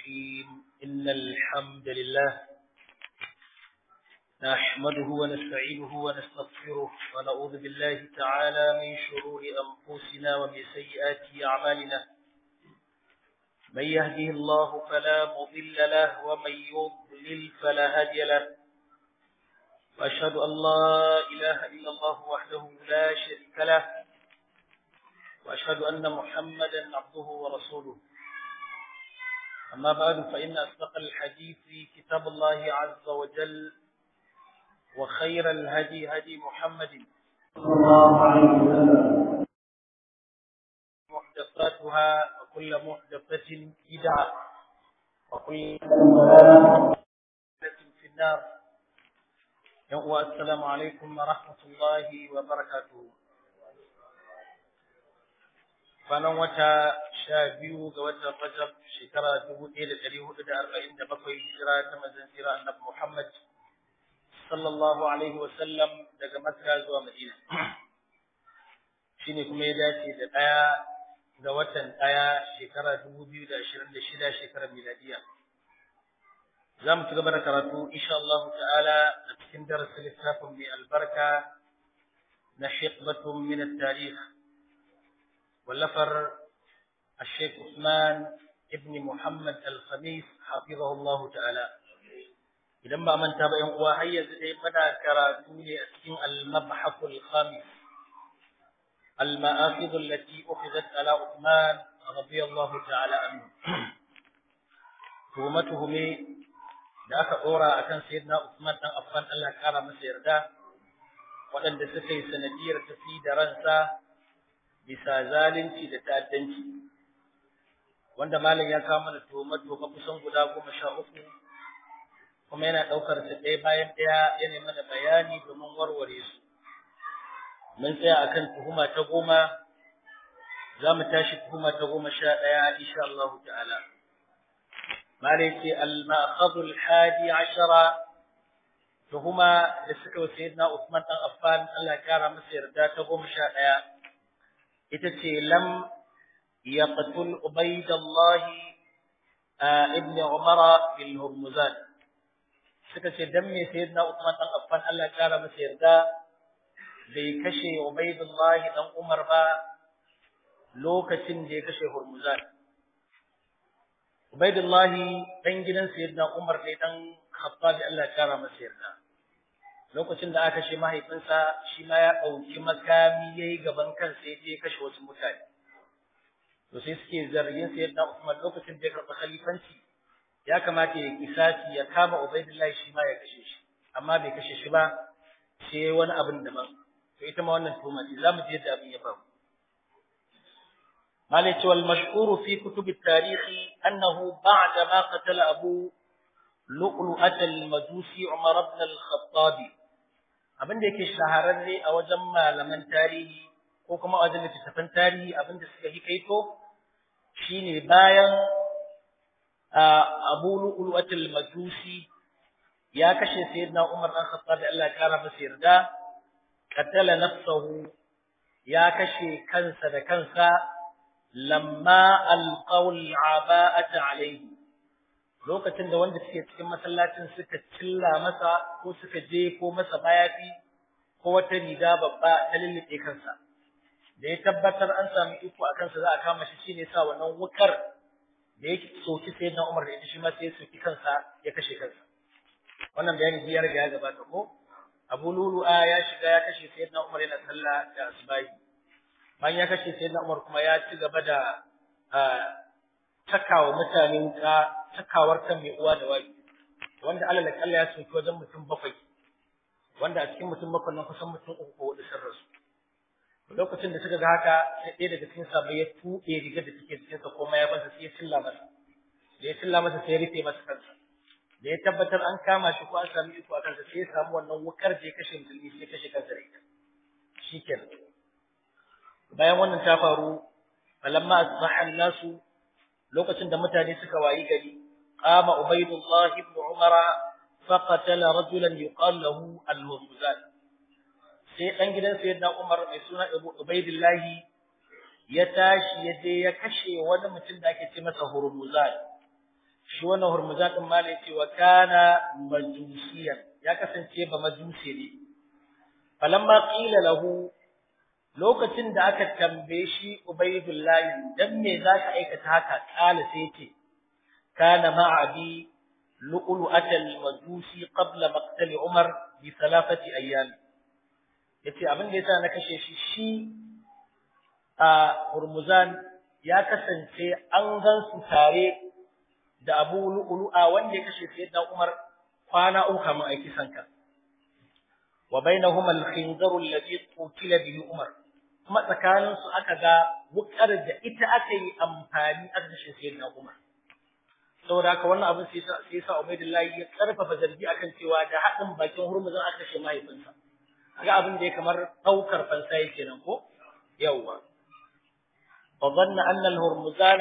الرحيم إن الحمد لله نحمده ونستعينه ونستغفره ونعوذ بالله تعالى من شرور أنفسنا ومن سيئات أعمالنا من يهده الله فلا مضل له ومن يضلل فلا هادي له وأشهد أن لا إله إلا الله وحده لا شريك له وأشهد أن محمدا عبده ورسوله أما بعد فإن أصدق الحديث كتاب الله عز وجل وخير الهدي هدي محمد صلى الله عليه وسلم محدثاتها وكل محدثة بدعة وكل ضلالة في النار يوم السلام عليكم ورحمة الله وبركاته kwanan wata sha biyu ga watan Rajab shekara dubu ɗaya da ɗari hudu da arba'in da bakwai hijira ta manzon tsira annabi Muhammad sallallahu alaihi wa sallam daga Makka zuwa Madina. Shine kuma ya dace da ɗaya ga watan ɗaya shekara dubu biyu da ashirin da shida shekarar miladiya. Za mu ci gaba da karatu insha Allah ta'ala a cikin darasin littafin mai albarka na Hikmatun min at-Tarikh واللفر الشيخ عثمان ابن محمد الخميس حفظه الله تعالى idan ba manta ba yan uwa har yanzu dai muna karatu ne a cikin al-mabhath al-khamis al-ma'akhidh allati ukhizat ala Uthman radiyallahu ta'ala anhu tuhumatuhum da aka dora akan sayyidina Uthman dan Affan Allah ya kara masa yarda waɗanda suka yi sanadiyar tafi da ransa bisa zalunci da ta'addanci wanda malam ya kawo mana tuhumar tuhuma kusan guda goma sha uku kuma yana ɗaukar su ɗaya bayan ɗaya yana mana bayani domin warware su mun tsaya akan tuhuma ta goma za mu tashi tuhuma ta goma sha ɗaya insha Allah ta'ala malam ce al-ma'khadhu al-hadi ashara tuhuma da suka wa sayyidina Uthman dan Affan Allah ya kara masa yarda ta goma sha ɗaya ita ce lam yaqtul ubaydullah ibn umar bil hurmuzan suka ce dan me sayyidina usman dan affan Allah ya kara masa yarda bai kashe ubaydullah dan umar ba lokacin da ya kashe hurmuzan ubaydullah dan gidan sayyidina umar ne dan khattabi Allah ya kara masa yarda lokacin da aka kashe mahaifinsa shi ma ya ɗauki makami ya yi gaban kansa ya je kashe wasu mutane to sai suke zargin sayyidina Usman lokacin da ya karɓi khalifanci ya kamata ya kisasi ya kama Ubaidullahi shi ma ya kashe shi amma bai kashe shi ba sai wani abin daban to ita ma wannan tuhuma ce zamu je da abin ya faru malai ce wal mashhur fi kutub at-tarikh annahu ba'da ma qatala abu lu'lu'at al-majusi Umar ibn al-Khattab abin da yake shahararre a wajen malaman tarihi ko kuma a wajen littattafan tarihi abin da suka yi kaito shine bayan Abu Lu'lu'at al-Majusi ya kashe Sayyidina Umar dan Khattab Allah ya kara masa yarda qatala nafsahu ya kashe kansa da kansa lamma alqawl aba'ata alayhi lokacin da wanda suke cikin masallacin suka cilla masa ko suka je ko masa bayafi ko wata riga babba ta lullube kansa da ya tabbatar an samu iko a kansa za a kama shi shine sa wannan wukar da yake soki sai na Umar da ita shi ma sai ya soki kansa ya kashe kansa wannan bayani ya riga ya gabata ko Abu Lulu'a ya shiga ya kashe Sayyidina Umar yana sallah da asbahi bayan ya kashe Sayyidina Umar kuma ya ci gaba da takawa mutane wuka takawar kan mai uwa da wani wanda alal kalla ya soki wajen mutum bakwai wanda a cikin mutum bakwai nan kusan mutum uku ko hudu sun rasu lokacin da suka ga haka sai ɗaya daga cikin sabai ya tuɓe rigar da take cikin sa kuma ya bansa sai ya cilla masa da ya cilla masa sai ya rufe masa kansa da ya tabbatar an kama shi ko an sami iko a kansa sai ya samu wannan wukar da ya kashe musulmi sai ya kashe kansa da ita shikenan bayan wannan ta faru falamma asbaha nasu lokacin da mutane suka wayi gari qama ubaydullah ibn umara faqatala rajulan yuqal lahu al-huzan sai dan gidan sayyidina umar mai suna ubaydullah ya tashi ya je ya kashe wani mutum da ake ce masa hurmuzan shi wannan hurmuzan din mala yace wa kana majusiyan ya kasance ba majusi ne falamma qila lahu lokacin da aka tambaye shi ubaidullahi dan me zaka aikata haka kala sai yace kana ma'abi lu'lu'at al-majusi qabla maqtal umar bi thalathati ayyam yace abin da yasa na kashe shi shi a hurmuzan ya kasance an gan su tare da Abu Lu'lu'a wanda ya kashe Sayyidina Umar kwana uku kamar aiki sanka wa bainahuma al-khinzar alladhi qutila bihi Umar kuma tsakanin su aka ga wukar da ita aka yi amfani aka kashe Sayyidina Umar saboda haka wannan abin sai sai sa Ubaidullahi ya karfafa zargi akan cewa da hadin bakin hurmuzan aka kashe mahaifinsa ga abin da ya kamar daukar fansa yake nan ko yawwa فظن أن الهرمزان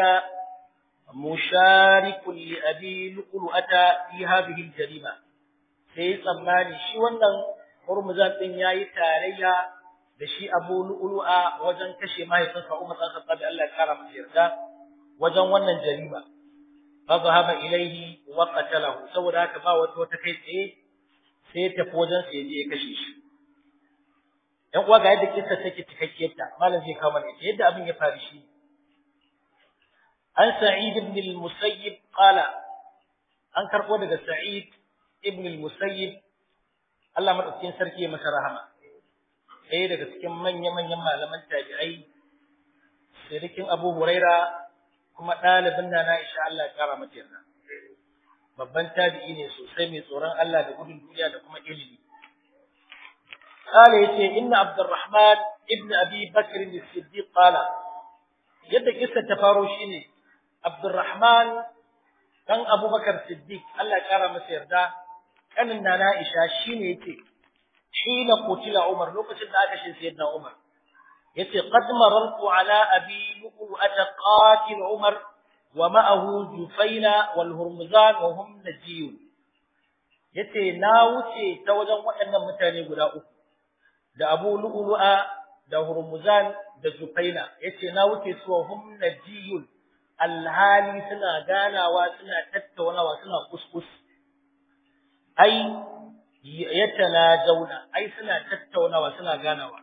مشارك لأبي لؤلؤة في هذه الجريمة sai tsammani shi wannan hurmuzan din yayi tarayya da shi Abu Lu'lu'a wajen kashe mahaifinsa Umar bin Khattab Allah ya kara masa yarda wajen wannan jarima fa zahaba ilaihi wa qatalahu saboda haka ba wata wata kai tsaye sai ya tafi wajen sa je ya kashe shi ‘yan uwa ga yadda kissa take cikakkiyar ta, malam zai kawo mana yadda abin ya faru shi. An Sa'id ibn al-Musayyib qala an karɓo daga Sa'id ibn al-Musayyib Allah madaukakin sarki ya masa rahama. Ɗaya daga cikin manya-manyan malaman tabi'ai, sirikin Abu Huraira kuma ɗalibin na Aisha Allah ya kara mata yarda. Babban tabi'i ne sosai mai tsoron Allah da gudun duniya da kuma ilimi. قال يتي إن عبد الرحمن ابن أبي بكر الصديق قال يد قصة تفاروشي ne عبد الرحمن كان أبو بكر الصديق الله كرم مسير دا كان نانا إشا شيني يتي حين قتل عمر لو كنت ذاك سيدنا عمر يتي قد مررت على أبي لؤلؤة قاتل عمر ومعه جفينة والهرمزان وهم نجيون yace na wuce ta wajen waɗannan mutane guda uku da Abu Lu'lu'a da Hurmuzan da Zufaina yace na wuce su wa hum najiyun alhali suna ganawa suna tattaunawa suna kuskus ai yatana jauna ai suna tattaunawa suna ganawa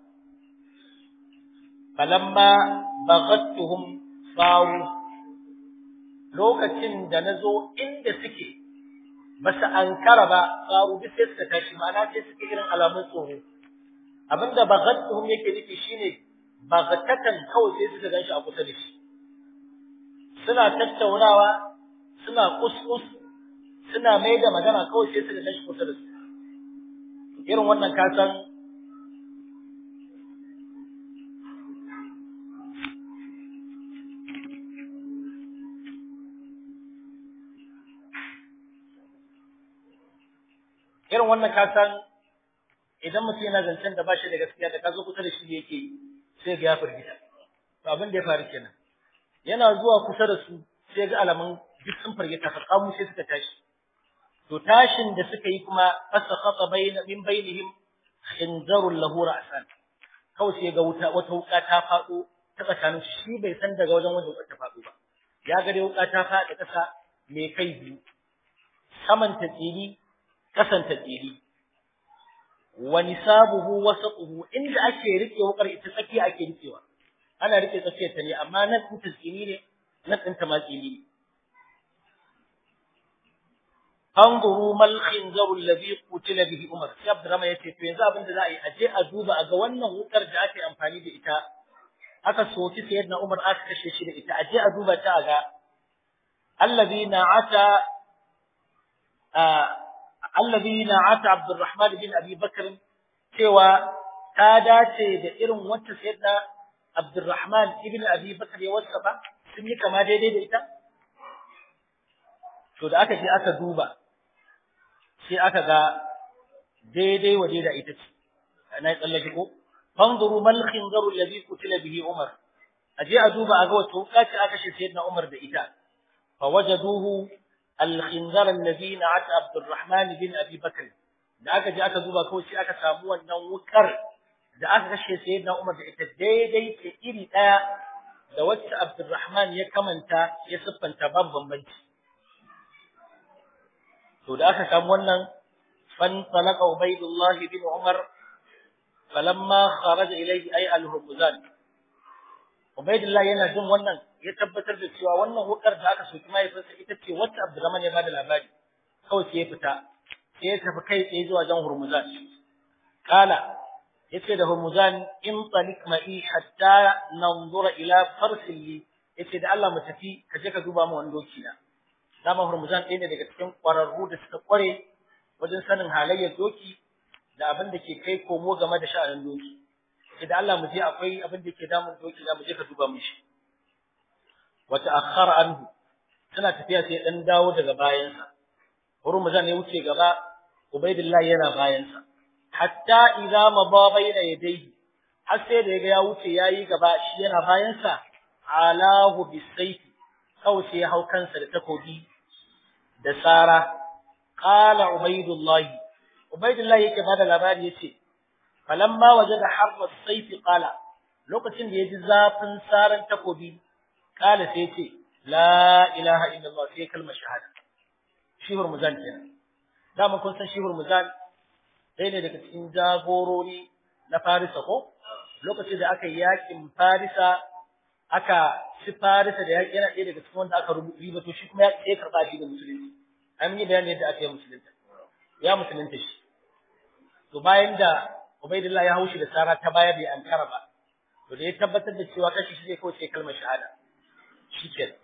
falamma baghattuhum sawu lokacin da nazo inda suke basu ankara ba sawu duk sai suka tashi ma'ana sai suke irin alamun tsoro abinda baghattuhum yake nufi shine baghatatan kawai sai suka ganshi a kusa da shi suna tattaunawa suna kuskus suna mai da magana kawai sai suka ganshi kusa da su irin wannan ka san irin wannan ka san idan mutum yana zancen da ba shi da gaskiya da ka zo kusa da shi da yake sai ga ya firgita to abin da ya faru kenan yana zuwa kusa da su sai ga alamun duk sun firgita fa kamu sai suka tashi to tashin da suka yi kuma fasakhata bayna min bainihim khinzarul lahu ra'san kawai sai ga wuta wata wuka ta fado ta tsakanin shi bai san daga wajen wajen ta fado ba ya ga dai wuka ta fada kasa mai kai biyu saman ta tsiri kasan ta tsiri wa nisabuhu wasatuhu inda ake rike wukar ita tsaki ake rikewa ana rike tsakiyar ta ne amma nan din tsini ne nan din ta ma tsini ne anzuru mal khinzaru alladhi qutila bihi umar sai abdurrahman yace to yanzu abin da za a yi aje a duba a ga wannan wukar da ake amfani da ita aka soki sayyidina umar aka kashe shi da ita aje a duba ta a ga alladhi na'ata alladhi na'ata abdurrahman bin abi bakr cewa ta dace da irin wacce sayyidina abdurrahman ibn abi bakr ya wasafa sun yi kama daidai da ita to da aka je aka duba sai aka ga daidai waje da ita ce na tsallake ko fanzuru mal khinzaru alladhi qutila bihi umar aje a duba a ga wato kace aka shi sayyidina umar da ita fa wajaduhu al khinzar alladhi na'at abdurrahman bin abi bakr da aka je aka duba kawai sai aka samu wannan wukar da aka kashe sayyidina umar da ita daidai ce iri daya da wacce abdurrahman ya kamanta ya siffanta ban bambanci to da aka samu wannan fan talaqa ubaydullah bin umar falamma kharaja ilayhi ay al-hurmuzan ubaydullah yana jin wannan ya tabbatar da cewa wannan hukar da aka soki mahaifinsa ita ce wacce abdurrahman ya bada labari kawai sai ya fita sai ya tafi kai tsaye zuwa jan hurmuzan kala yace da hurmuzan in talik ma'i hatta nanzura ila farsin li yace da Allah mu tafi ka je ka duba mu wani doki na dama hurmuzan ɗaya ne daga cikin ƙwararru da suka ƙware wajen sanin halayyar doki da abin da ke kai komo game da sha'anin doki sai da Allah mu je akwai abin da ke damun doki na mu je ka duba mu shi wa ta'akhkhara anhu tana tafiya sai dan dawo daga bayansa hurmuzan ya wuce gaba ubaidillah yana bayansa hatta idza maba bayna yadayhi har sai da yaga ya wuce yayi gaba shi yana bayansa alahu bisayfi kawai sai ya hau kansa da takobi da sara qala ubaidullah ubaidullah yake bada labari yace falamma wajada harra as-sayf qala lokacin da yaji zafin saran takobi qala sai yace la ilaha illallah sai kalmar shahada shi hurmuzan kenan dama kun san shi hurmuzan ɗaya ne daga cikin jagorori na farisa ko lokacin da aka yi yakin farisa aka ci farisa da yaƙi yana ɗaya daga cikin wanda aka ribato shi kuma ya karɓa shi da musulunci an yi bayani yadda aka yi musulunta ya musulunta shi to bayan da ubaidillah ya haushi da sara ta bayar da ankara ba to da ya tabbatar da cewa kashi shi zai kawai sai kalmar shahada shi ke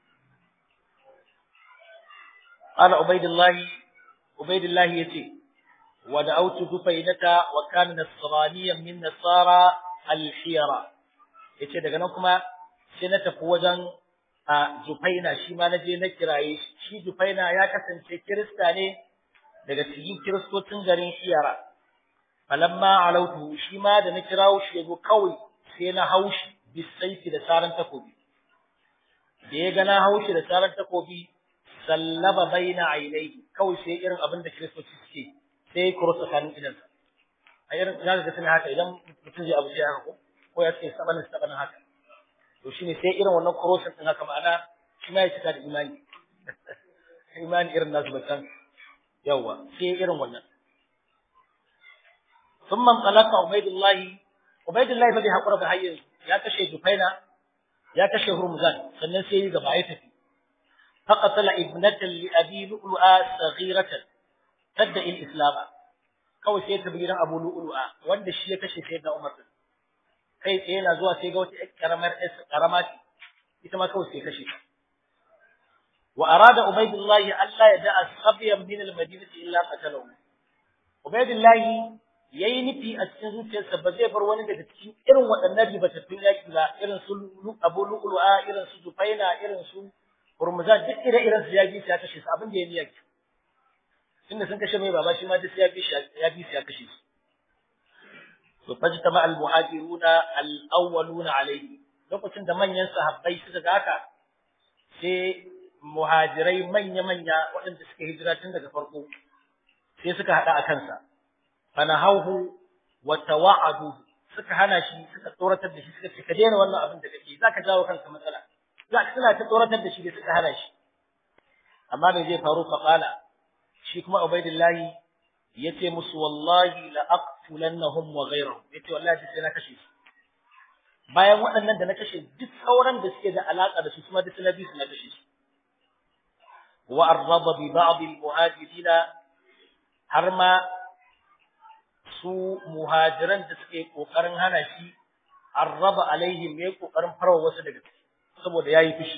قال عبيد الله عبيد الله يتي ودعوت دفينة وكان نصرانيا من نصارى الحيرة yace daga nan kuma sai na tafi wajen a Jufaina shi ma na je na kiraye shi Jufaina ya kasance kirista ne daga cikin kiristocin garin Hiyara falamma alautu shi ma da na kirawo shi yazo kawai sai na haushi bisaifi da saran takobi da ya ga na haushi da saran takobi sallaba baina ainihi kawai sai irin abin da kiristoci suke sai kuro tsakanin idansa a irin za ka ga suna haka idan mutum zai abu sai haka ko ko ya ce sabanin sabanin haka to shine sai irin wannan crossing din haka ma'ana shi ma ya cika da imani imani irin nasu bacan yawa sai irin wannan ثم انطلق عبيد الله عبيد الله bai hakura ba hayyin ya kashe Jufaina ya kashe Hurmuzan sannan sai ya gaba ya tafi فقتل ابنة لأبي لؤلؤة صغيرة تدعي الإسلام kawai sai ta gidan Abu Lu'lu'a wanda shi ya kashe Sayyidina Umar din kai tsaye yana zuwa sai ga wata karamar karama ce ita ma kawai sai kashe ta wa arada Ubaydullah Allah ya da'a sabiyan min al-Madinati illa qatalahu Ubaydullah yayi nufi a cikin zuciyarsa ba zai bar wani daga cikin irin waɗannan ribatattun yaki ba irin su Abu Lu'lu'a irin su Jufaina irin su Hurmuzan duk ire-iren su ya bi su ya kashe su abin da ya niyyar tunda sun kashe mai baba shi ma duk ya bi shi ya bi su ya kashe su to fajtama al muhajiruna al awwaluna alayhi lokacin da manyan sahabbai suka ga haka sai muhajirai manya-manya waɗanda suka hijira tun daga farko sai suka haɗa a kansa fanahauhu wa tawa'adu suka hana shi suka tsoratar da shi suka ce ka daina wannan abin da kake zaka jawo kanka matsala za ka suna ta tsoratar da shi da suka hana shi amma bai zai faru fa qala shi kuma ubaidillahi yace musu wallahi la aqtulannahum wa ghayrahum yace wallahi sai na kashe su bayan waɗannan da na kashe duk sauran da suke da alaka da su kuma duk na bi su na kashe su wa arraba bi ba'd al muhajirin har ma su muhajiran da suke kokarin hana shi arraba alaihim yayi kokarin farwa wasu daga ciki saboda yayi fushi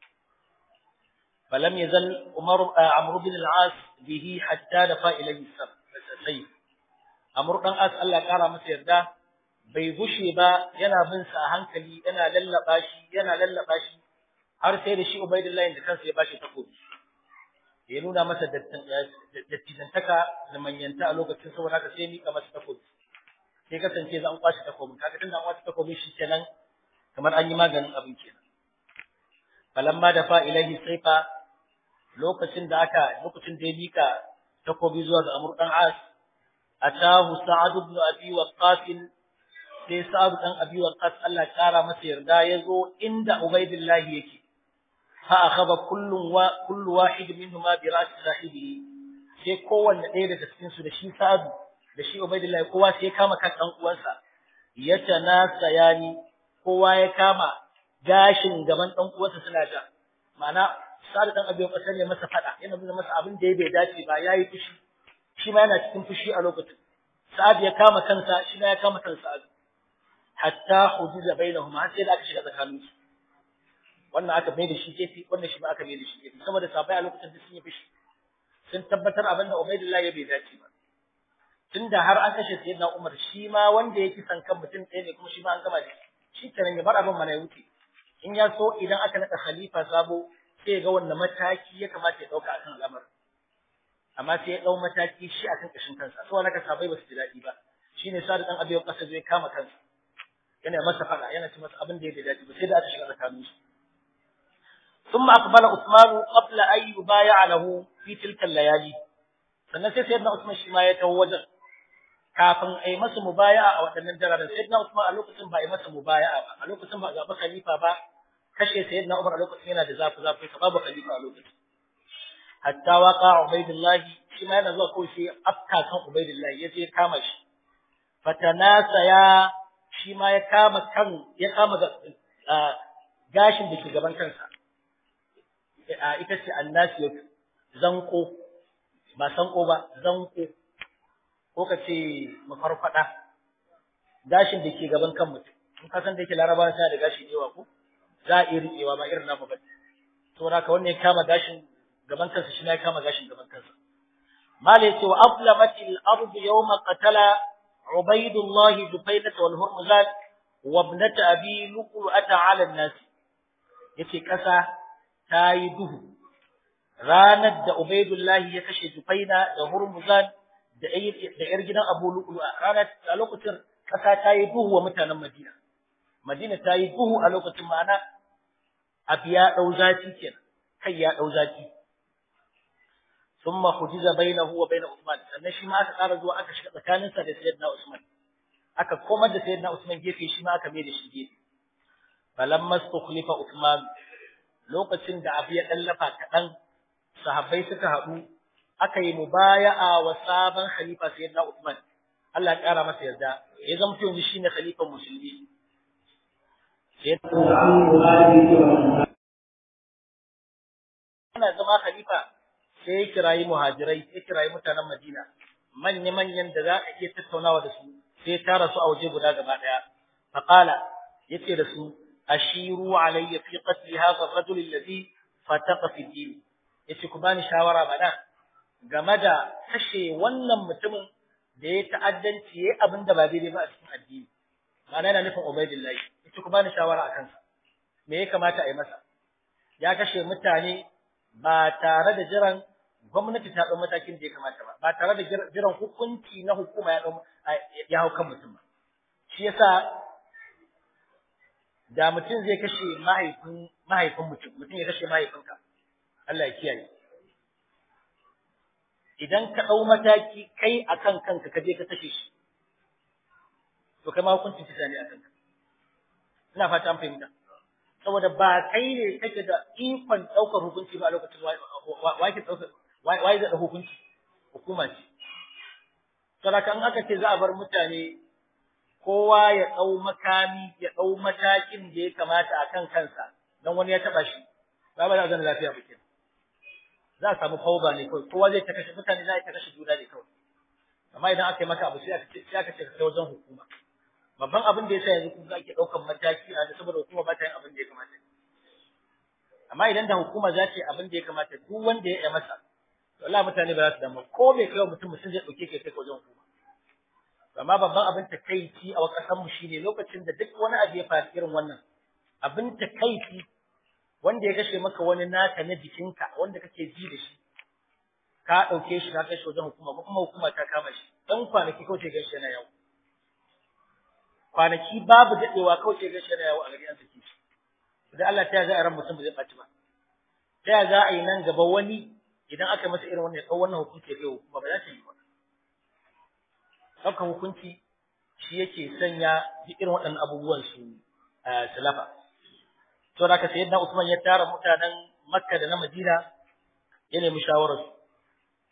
falam yazal umar amr bin al-as bihi hatta dafa ilayhi sayf amr dan as Allah kara masa yarda bai gushe ba yana bin sa a hankali yana lallaba shi yana lallaba shi har sai da shi ubaidullahi da kansa ya bashi takobi ya nuna masa dattijantaka da manyanta a lokacin saboda haka sai mika masa takobi sai kasance za an kwashi takobin kaga tunda an kwashi takobin shi kenan kamar an yi maganin abin kenan falamma da fa ilahi saifa lokacin da aka lokacin da ya mika takobi zuwa ga Amr dan As atahu Sa'ad ibn Abi Waqqas sai Sa'ad dan Abi Waqqas Allah kara masa yarda yazo inda Ubaydillah yake fa akhadha kullu wa kullu wahid minhuma bi ra's sahibihi sai kowanne ɗaya daga cikin su da shi Sa'adu da shi Ubaidillah kowa sai ya kama kan dan uwansa ya tanasayani kowa ya kama gashin gaban dan uwansa suna ja ma'ana Sa'adu dan Abi Waqqas ne masa fada yana nuna masa abin da ya bai dace ba yayi fushi shi ma yana cikin fushi a lokacin Sa'ad ya kama kansa shi ma ya kama kansa Sa'ad hatta hudiza bainahuma har sai da aka shiga tsakaninsu wannan aka mai da shi gefe wannan shi ma aka mai da shi gefe saboda sabai a lokacin da sun yi fishi sun tabbatar abin da Ubaidullah ya bai dace ba tunda har an kashe sayyidina Umar shi ma wanda yake san kan mutum ɗaya ne kuma shi ma an gama da shi kenan ya bar abin mana ya wuce in ya so idan aka nada khalifa sabo sai ga wannan mataki ya kamata ya dauka akan al'amarin amma sai ya dau mataki shi akan kashin kansa saboda haka sabai ba su ji daɗi ba shine sa da dan abiyo kasa zai kama kansa yana masa fada yana ci masa abin da ya dace ba sai da aka shiga tsakaninsu ثم أقبل عثمان قبل أن يبايع له في تلك الليالي sannan sai sayyidina Usman shi ma ya taho wajen kafin a yi masa mubaya'a a waɗannan dararen sayyidina Usman a lokacin ba a yi masa mubaya'a ba a lokacin ba a zaɓi khalifa ba kashe sayyidina Umar a lokacin yana da zafi zafi ka babu khalifa a lokacin hatta waqa Ubaidullah shi ma yana zuwa kawai sai afka kan Ubaidullah ya je kama shi fatanasa ya shi ma ya kama kan ya kama gashin da ke gaban kansa ita ce annasiyatu zanko ba sanko ba zanko ko ka ce mafarfada gashin da ke gaban kan mutum in ka san da yake larabawa suna da gashi yawa ko za a iya riƙewa ba irin namu ba saboda haka wannan ya kama gashin gaban kansa shi ya kama gashin gaban kansa mala yace wa aflamat al-ard yawma qatala ubaydullah dufaynata wal hurmuzat wa ibnat abi luqata ala an-nas yace kasa ta yi duhu ranar da Ubaidullahi ya kashe Jufaina da Hurmuzan da ‘yar gidan Abu Lu'lu a ranar a lokacin ƙasa ta yi duhu wa mutanen Madina. Madina ta yi duhu a lokacin ma'ana abu ya ɗau zafi kenan, kai ya ɗau zafi. Sun ma hujiza bainahu wa baina Usman, sannan shi ma aka ƙara zuwa aka shiga tsakaninsa da Sayyidina Usman. Aka komar da Sayyidina Usman gefe shi ma aka mai da shi gefe. Falamma stukhlifa Usman lokacin da abu ya ɗallafa kaɗan sahabbai suka haɗu aka yi mubaya'a wa sabon khalifa sayyidina Uthman Allah ya ƙara masa yarda ya zama yanzu shine khalifan musulmi yana zama khalifa sai ya kirayi muhajirai ya kirayi mutanen Madina manya manyan da za a iya tattaunawa da su sai ya tara su a waje guda gaba daya faqala yace da su ashiru alayya fi qatl hadha ar-rajul alladhi fataqa fi din yace ku bani shawara bana game da kashe wannan mutumin da ya ta'addanci yayi abin da ba daidai ba a cikin addini ma'ana yana nufin Ubaidillahi yace ku bani shawara akan sa me ya kamata a yi masa ya kashe mutane ba tare da jiran gwamnati ta ɗau matakin da ya kamata ba ba tare da jiran hukunci na hukuma ya ɗau ya hau kan mutum ba shi yasa da mutum zai kashe mahaifin mahaifin mutum mutum ya kashe mahaifinka Allah ya kiyaye idan ka ɗau mataki kai akan kanka ka je ka kashe shi to kai ma hukuncin kisa ne akan ka ina fata an fahimta saboda ba kai ne kake da ikon ɗaukar hukunci ba a lokacin wa ke ɗaukar wa ya da hukunci hukuma ce saboda in aka ce za a bar mutane kowa ya ɗau makami ya ɗau matakin da ya kamata a kan kansa don wani ya taɓa shi ba ba za a zana lafiya ba kenan za a samu fauba ne kawai kowa zai ta kashe mutane za a ta kashe juna ne kawai amma idan aka yi maka abu sai aka ce sai aka ce ka kai wajen hukuma babban abin da yasa yanzu kun ga ake ɗaukan mataki a saboda hukuma ba ta yin abin da ya kamata amma idan da hukuma za ta yi abin da ya kamata duk wanda ya yi masa to Allah mutane ba za su damu ko bai kai wa mutum mutum zai ɗauke kai kai wajen hukuma amma babban abin takaici a ƙasar mu shine lokacin da duk wani abu ya faru irin wannan abin takaici wanda ya kashe maka wani naka na jikinka wanda kake ji da shi ka ɗauke shi ka kai shi wajen hukuma ko kuma hukuma ta kama shi dan kwanaki kawai sai gashi yana yawo kwanaki babu daɗewa kawai sai gashi yana yawo a gari an saki shi idan Allah ta za a ran mutum ba zai ɓaci ba ta za a yi nan gaba wani idan aka masa irin wannan ya ɗau wannan hukunci ya kai hukuma ba za ta yi ba ɗaukar hukunci shi yake sanya duk irin waɗannan abubuwan su salafa. To da ka sayi na Usman ya tara mutanen Makka da na Madina ya nemi shawararsu.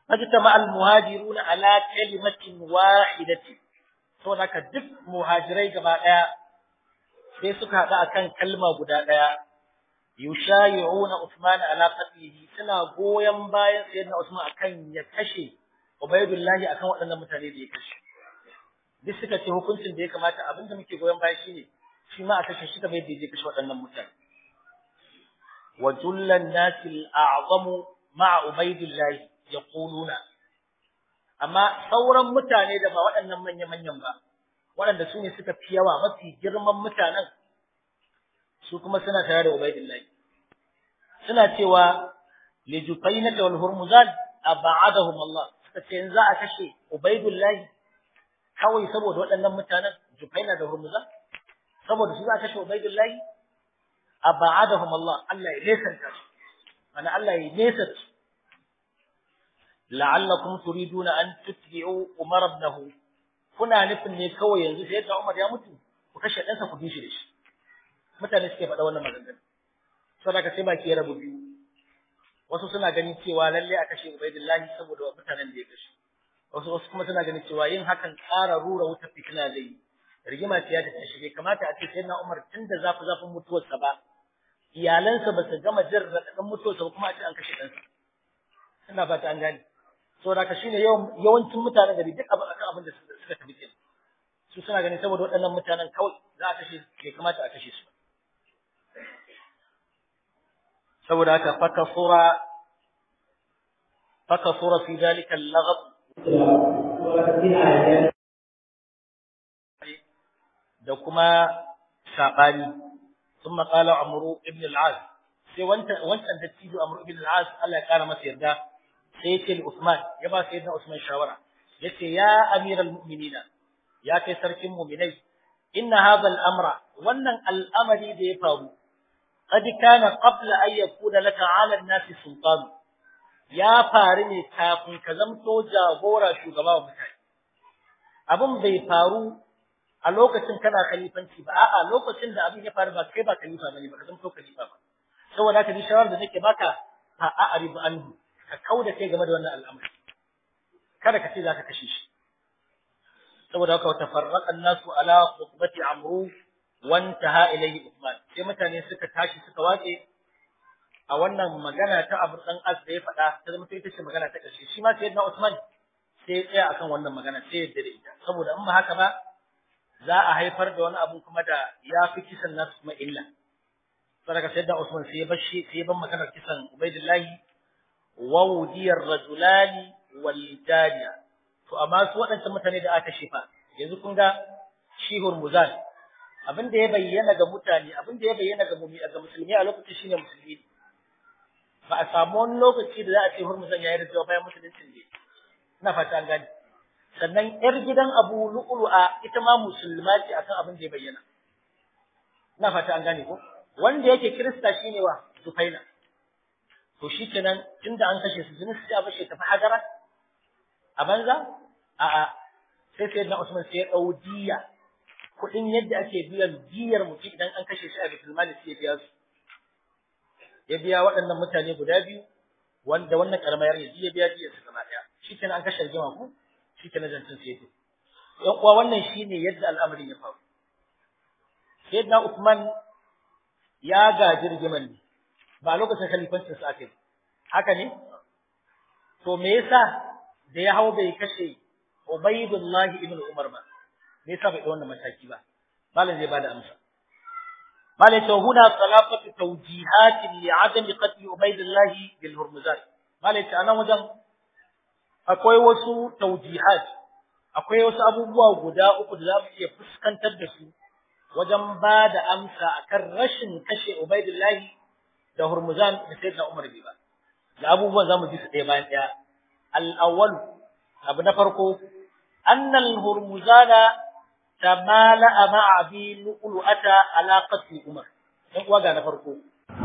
fajtama al muhajiruna ala kalimatin wahidatin to naka duk muhajirai gaba daya sai suka hada akan kalma guda daya yushayi'una Usman ala qatlihi suna goyen bayan sayyidina Usman akan ya kashe Ubaydullah akan waɗannan mutane da ya kashe duk suka ce hukuncin da ya kamata abinda muke goyen baya shine shi ma a kashe shi kamar yadda ya kashe waɗannan mutane wa jullan nasi al'azamu ma'a Ubaydullah yaquluna amma sauran mutane da ba waɗannan manya manyan ba waɗanda su ne suka fi yawa mafi girman mutanen su kuma suna tare da Ubaydillah suna cewa li Jufaynah wal Hurmuzan ab'adahum Allah suka ce in za a kashe Ubaydillah kawai saboda waɗannan mutanen Jufaynah da Hurmuzan saboda su za a kashe Ubaydillah ab'adahum Allah Allah ya nesanta su ana Allah ya nesa su la'allakum turiduna an tutbi'u Umar ibnahu kuna nufin ne kawai yanzu sai da Umar ya mutu ku kashe ɗansa ku bi shi da shi mutane suke faɗa wannan maganganu saboda sai baki ya rabu biyu wasu suna ganin cewa lalle a kashe Ubaidullahi saboda mutanen da ya kashe wasu wasu kuma suna ganin cewa yin hakan ƙara rura wutar fitina zai yi rigima ce ya ta shige kamata a ce sai na Umar tun da zafi zafin mutuwarsa ba iyalansa ba su gama jin raɗaɗin mutuwarsa ba kuma a ce an kashe ɗansa ina fata an gane saboda ka shine yawancin mutanen gari duk abin akan abin da suka tafi kenan su suna ganin saboda waɗannan mutanen kawai za a kashe bai kamata a kashe su saboda haka faka sura faka sura fi dalika al-laghab da kuma sabani ثم قال عمرو ابن العاص sai wancan wancan dattijo Amr ibn al-As Allah ya kara masa yarda sai yace Usman ya ba sayyidina Usman shawara yace ya amiral mu'minina ya kai sarkin mu'minai inna hadha al-amra wannan al'amari da ya faru qad kana qabla an yakuna laka 'ala an-nasi sultan ya faru ne kafin ka zamto jagora shugaba wa mutane abin bai faru a lokacin kana khalifanci ba a'a lokacin da abin ya faru ba kai ba khalifa bane ba ka zamto khalifa ba saboda haka ni shawara da nake baka fa a'ribu anhu ka kauda kai game da wannan al'amari kada ka ce zaka kashe shi saboda haka tafarraqa an-nasu ala khutbati amru wantaha ilayhi Uthman sai mutane suka tashi suka wace a wannan magana ta Abu Dan As da ya faɗa ta zama ita ce magana ta ƙarshe shi ma sayyidina Uthman sai ya tsaya akan wannan magana sai ya dare ita saboda in ba haka ba za a haifar da wani abu kuma da ya fi kisan nasu kuma illa saboda sayyidina Uthman sai ya bar shi sai ya bar maganar kisan Ubaidullahi wa wudiyar rajulani wal jariya to amma su waɗancan mutane da aka shifa yanzu kun ga shi Hurmuzan abin da ya bayyana ga mutane abin da ya bayyana ga mumi ga musulmi a lokacin shine musulmi ba a samu wani lokaci da za a ce hurmuzan ya yi rijiya bayan musuluncin ne ina fata an gane sannan yar gidan abu lu'lu'a ita ma musulma ce akan abin da ya bayyana ina fata an gane ko wanda yake kirista shine wa sufaina to shikenan tunda an kashe su jinin su ya bashe tafi hajara a banza a'a sai sai na Usman sai ya dau diya kuɗin yadda ake biyan diyar mutum idan an kashe shi a bitul mali sai ya biya su ya biya waɗannan mutane guda biyu wanda wannan karamar ya ya biya diyar su gaba ɗaya shikenan an kashe rigima ku shikenan zancin sai ya yan uwa wannan shine yadda al'amarin ya faru sayyidina Uthman ya gaji rigiman ne ba lokacin khalifancin sa aka yi haka ne to me yasa da ya hau bai kashe Ubaydullah ibn Umar ba me yasa bai da wannan mataki ba malam zai bada amsa malam to huna salafatu tawjihat li adam qatl Ubaydullah bil Hurmuzan malam ta anan wajen akwai wasu tawjihat akwai wasu abubuwa guda uku da za mu iya fuskantar da su wajen ba da amsa akan rashin kashe Ubaydullah da Hurmuzan da Sayyidina Umar bai ba da abubuwan zamu ji su ɗaya bayan ɗaya al-awwal abu na farko annal hurmuzana tamala ma'a bi lu'lu'ata ala qatl Umar dan uwa ga na farko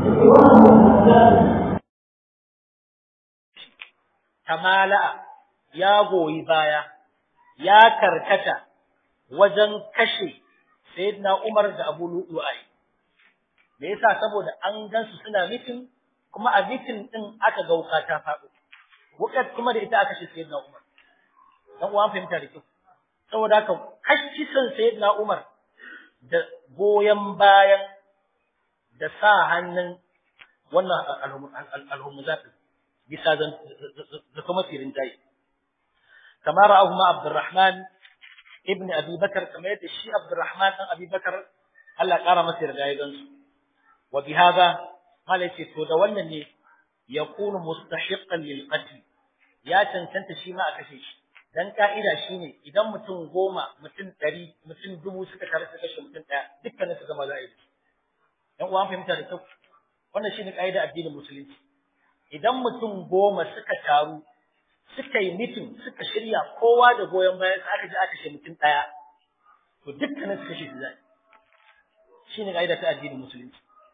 tamala ya goyi baya ya karkata wajen kashe sayyidina Umar da Abu Lu'lu'ai me yasa saboda an gansu suna mitin kuma a mitin din aka ga wuka ta faɗo wukar kuma da ita aka kashe sayyidina Umar dan uwan fahimta da kyau saboda haka kashisan sayyidina Umar da goyen bayan da sa hannun wannan alhumuzat bisa zan da kuma firin jayi kamar ra'ahu ma Abdurrahman ibn Abi Bakar kamar yadda shi Abdurrahman dan Abi Bakar Allah ƙara masa yarda ya gansu wa bi hada mala ce to da wannan ne yakunu mustahiqqan lil qatl ya cancanta shi ma a kashe shi dan ka'ida shine idan mutum goma mutum ɗari mutum dubu suka tare su kashe mutum ɗaya dukkanin su gama za a yi yan uwan fahimta da kyau wannan shine ka'ida addinin musulunci idan mutum goma suka taru suka yi mitin suka shirya kowa da goyon bayan aka ji aka kashe mutum ɗaya to dukkanin su kashe su za shine ka'ida ta addinin musulunci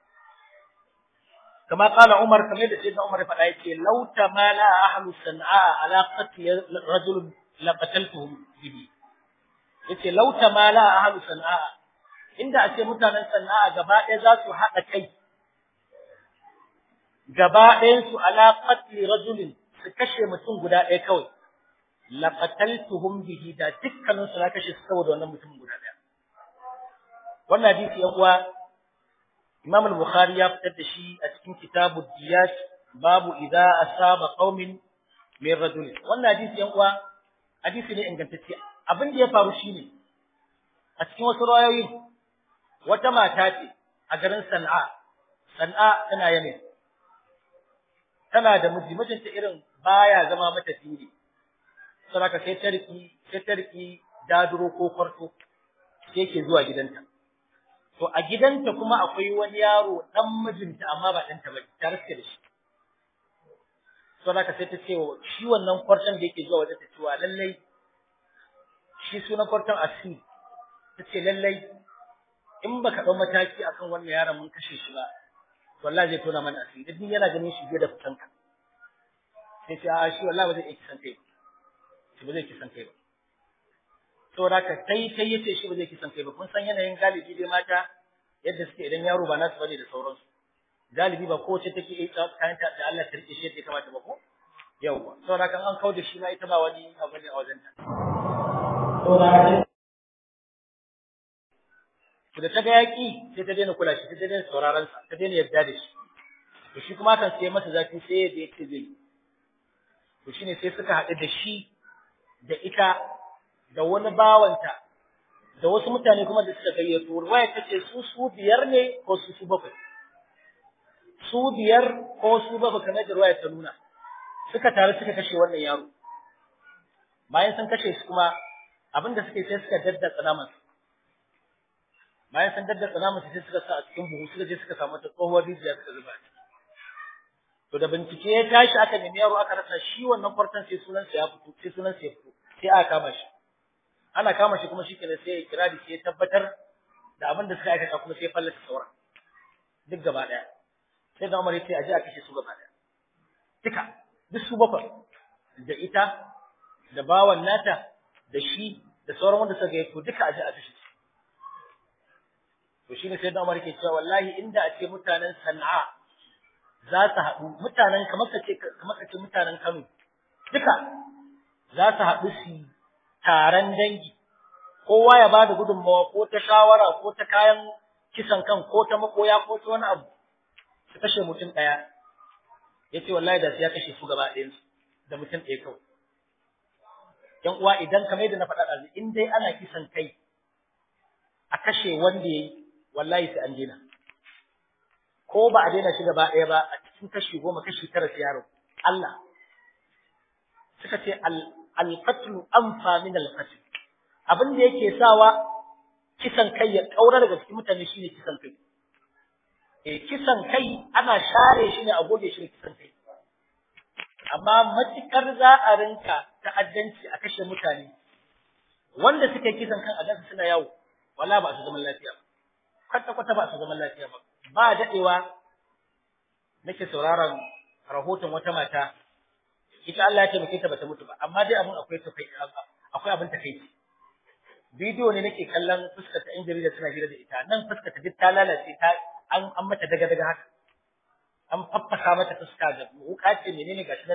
كما قال عمر كما يدعي سيدنا عمر فلا يتي لو تمالى أهل صنعاء على قتل رجل لقتلتهم به yace law tamala ahlu sana'a inda ake mutanen sana'a gaba ɗaya za su haɗa kai gaba ɗayan su ala qatli rajulin su kashe mutum guda ɗaya kawai laqataltuhum bihi da dukkanin su na kashe su saboda wannan mutum guda ɗaya wannan hadisi yan uwa Imam al-Bukhari ya fitar da shi a cikin kitabu Diyat babu idza asaba qaumin min rajul. Wannan hadisi yan uwa hadisi ne ingantacce. Abin da ya faru shine a cikin wasu rayoyi wata mata ce a garin Sana'a. Sana'a tana Yemen. Tana da miji, mijinta irin baya zama mata fili. Saboda sai ta riki sai ta riki daduro ko kwarto sai yake zuwa gidanta. To a gidanta kuma akwai wani yaro dan mijinta amma ba ɗanta ba ta riske da shi. So da sai ta ce shi wannan kwartan da yake zuwa wajen ta cewa lallai shi sunan kwartan asiri. Ta ce lallai in baka ɗau mataki akan wannan yaron mun kashe shi ba wallahi zai tona mana asiri duk yana ganin shi biye da fitanka. Sai ce a shi wallahi ba zai iya kisan kai ba. Shi ba zai kisan kai ba. saboda haka kai kai yace shi ba zai kisan kai ba kun san yanayin galibi dai mata yadda suke idan yaro ba nasu bane da sauransu galibi ba kowace take yi kayan ta da Allah ta rike shi yadda kamata ba ko yawa saboda haka an kauda shi ma ita ba wani abu ne a wajen ta saboda haka da ta ga yaki sai ta daina kula shi ta daina sauraron sa ta daina yarda da shi to shi kuma kan sai masa zafi sai yadda yake zai to shine sai suka haɗu da shi da ita da wani bawanta da wasu mutane kuma da suka gayyato ruwaya tace su su biyar ne ko su su bakwai su biyar ko su bakwai kamar da ruwaya ta nuna suka taru suka kashe wannan yaro bayan sun kashe shi kuma abinda suke sai suka daddatsa naman bayan sun daddatsa naman sai suka sa a cikin buhu suka je suka samu ta tsohuwar rijiya suka zuba to da bincike ya tashi aka nemi yaro aka rasa shi wannan kwartan sai sunansa ya fito sai sunansa ya fito sai aka kama shi ana kama shi kuma shikenan sai ya kira da shi ya tabbatar da abin da suka aikata kuma sai ya fallasa sauran duk gaba daya sai da Umar ya ce a je a kashe su gaba daya duka duk su bakwai da ita da bawan nata da shi da sauran wanda suka yi to duka a je a kashe su to shine sai da Umar ke cewa wallahi inda a ce mutanen Sana'a za su haɗu mutanen kamar ka ce kamar ka ce mutanen Kano duka za su haɗu su taron dangi kowa ya bada gudunmawa ko ta shawara ko ta kayan kisan kan ko ta makoya ko ta wani abu su kashe mutum ɗaya ya ce wallahi da su ya kashe su gaba ɗayansu da mutum ɗaya kawai ‘yan uwa idan kamar yadda na faɗa ɗazu in dai ana kisan kai a kashe wanda ya yi wallahi sai an daina ko ba a daina shi gaba ɗaya ba a cikin kashi goma kashi tara su yaro Allah suka ce alqatlu anfa min alqatl abin da yake sawa kisan kai ya kaura daga cikin mutane shine kisan kai eh kisan kai ana share shi ne a goge shi kisan kai amma matukar za a rinka ta'addanci a kashe mutane wanda suke kisan kan a gansu suna yawo wala ba su zaman lafiya ba kwata kwata ba su zaman lafiya ba ba dadewa nake sauraron rahoton wata mata ita Allah ya taimake ta bata mutu ba amma dai abin akwai tafai akwai abin takeici bidiyo ne nake kallon fuskar ta injiri da suna hira da ita nan fuskar ta duk ta lalace ta an an mata daga daga haka an faffasa mata fuska da wuka ce menene gashi nan dai